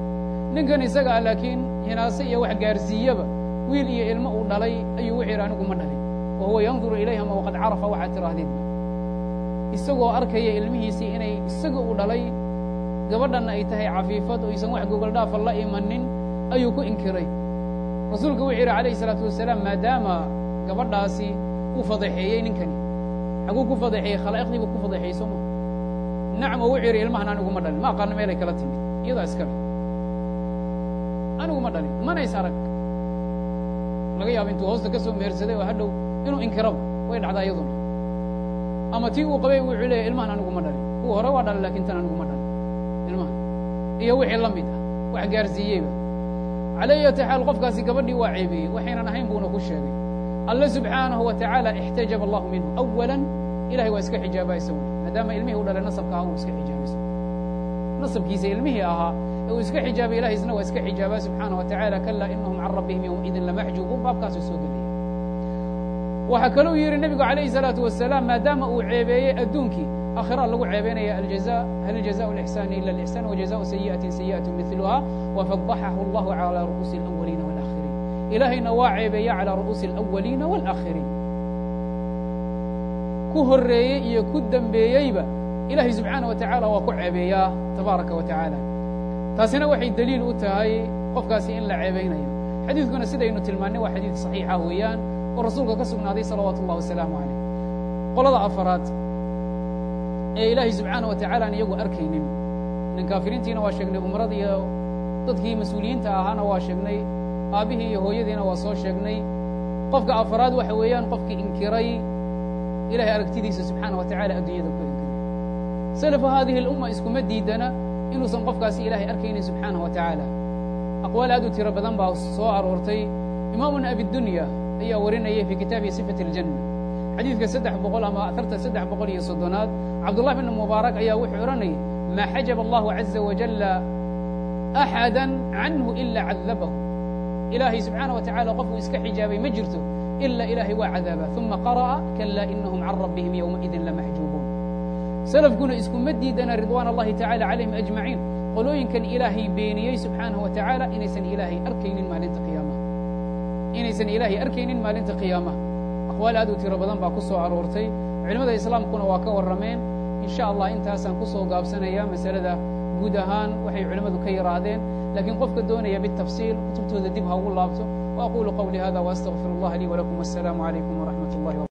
ninkan isaga ah laakiin hinaase iyo wax gaarsiiyaba wiil iyo ilmo uu dhalay ayuu wuxuu yidhi anigu ma dhalin wa huwa yanduru ilayhama waqad carafa waxaad tiraahdeenba isagoo arkaya ilmihiisii inay isaga u dhalay gabadhanna ay tahay cafiifad oo aysan wax gogoldhaafa la imanin ayuu ku inkiray rasuulku wuxuu yidhi calayhi isalaatu wasalaam maadaama gabadhaasi uu fadeexeeyey ninkani xaguu ku fadeexeeyey khalaa'iqdii buu ku fadeexeeyey soo ma nacam oo wuxuu yidhi ilmahan anigu ma dhalin ma aqaano meelay kala timid iyadaa iskale anigu ma dhalin mana is arag laga yaaba intuu hoosta ka soo mehersaday oo hadhow inuu inkiraba way dhacdaa iyaduna ama tii uu qabay wuxuu leeyahy ilmahan anigu ma dhalin kuwa hore waa dhalin lakin tan anigu ma dhalin ilmahan iyo wixii la mid ah wax gaarsiiyeyba calى ayati xaal qofkaasi gabadhii waa ceebeeyey waxaynan ahayn buuna ku sheegay alle subxaanahu wa tacaala ixtajaba allahu minhu awala ilahay waa iska xijaaba isaguna maadaama ilmihii u dhalay nasabka ahaa uu iska xijaabay isaguna nasabkiisa ilmihii ahaa ee uu iska xijaabay ilahay isna waa iska xijaabaa subxaana wa tacala kala inahum can rabbihim yowmaidin lamaxjubuun baabkaasuu soo gelaya waxaa kaluu yidhi nebigu calayhi salaatu wasalaam maadaama uu ceebeeyey adduunkii akhira lagu ceebeynaya aljaza hal jazaء اlإxsani ila اlإxsan wajazaءu sayiئaةi sayiئaة miluha wafadaxahu اllahu calى ru'uusi اlأwaliina wاlآkhiriin ilaahayna waa ceebeeya calى ru'uusi اlأwaliina wاlآkhiriin ku horeeyey iyo ku dembeeyeyba ilahay subxaanaه wa taعala waa ku ceebeeyaa tabaaraka wa taعaalى taasina waxay deliil u tahay qofkaasi in la ceebeynayo xadiidkuna sidaynu tilmaannay waa xadiid صaxiixa weeyaan oo rasuulka ka sugnaaday salawaatu اllah wasalaamu عaleyh qolada afaraad ee ilaahay subxaana wa tacala aan iyagu arkaynin nin kaafiriintiina waa sheegnay umrada iyo dadkii mas-uuliyiinta ahaana waa sheegnay aabbihii iyo hooyadiina waa soo sheegnay qofka afaraad waxa weeyaan qofkii inkiray ilahay aragtidiisa subxaana wa tacala adduunyada ku inkiray salafu haadihi اlumma iskuma diidana inuusan qofkaasi ilahay arkaynin subxaanah wa tacaala aqwaal aad u tiro badan baa soo aroortay imaamuna abidunya ayaa warinayay fii kitaabihi sifat اljanna xadiidka saddex boqol ama afarta saddex boqol iyo soddonaad cabdullah bn mubaarak ayaa wuxuu odhanayay maa xajaba allahu caza wajala axada canhu ila cadabahu ilaahay subxaana wa tacala qofkuu iska xijaabay ma jirto ila ilaahay waa cadaaba uma qara'a kala inahum can rabbihim yowmaidin lamaxjuubuun salafkuna iskuma diidana ridwaan allahi tacala calayhim ajmaciin qolooyinkan ilaahay beeniyey subxaanahu wa tacaala inaysan ilaahay arkaynin maalinta qiyaamaha inaysan ilaahay arkaynin maalinta qiyaamaha aqwaal aad u tiro badan baa ku soo aroortay culimmada islaamkuna waa ka warrameen in sha allah intaasaan ku soo gaabsanaya masalada guud ahaan waxay culimmadu ka yidhaahdeen laakiin qofka doonaya bitafsiil kutubtooda dib ha ugu laabto wa aqulu qawli hada waastaqfir اllah lii walakum wasalaamu calaykum waraxmat اllahi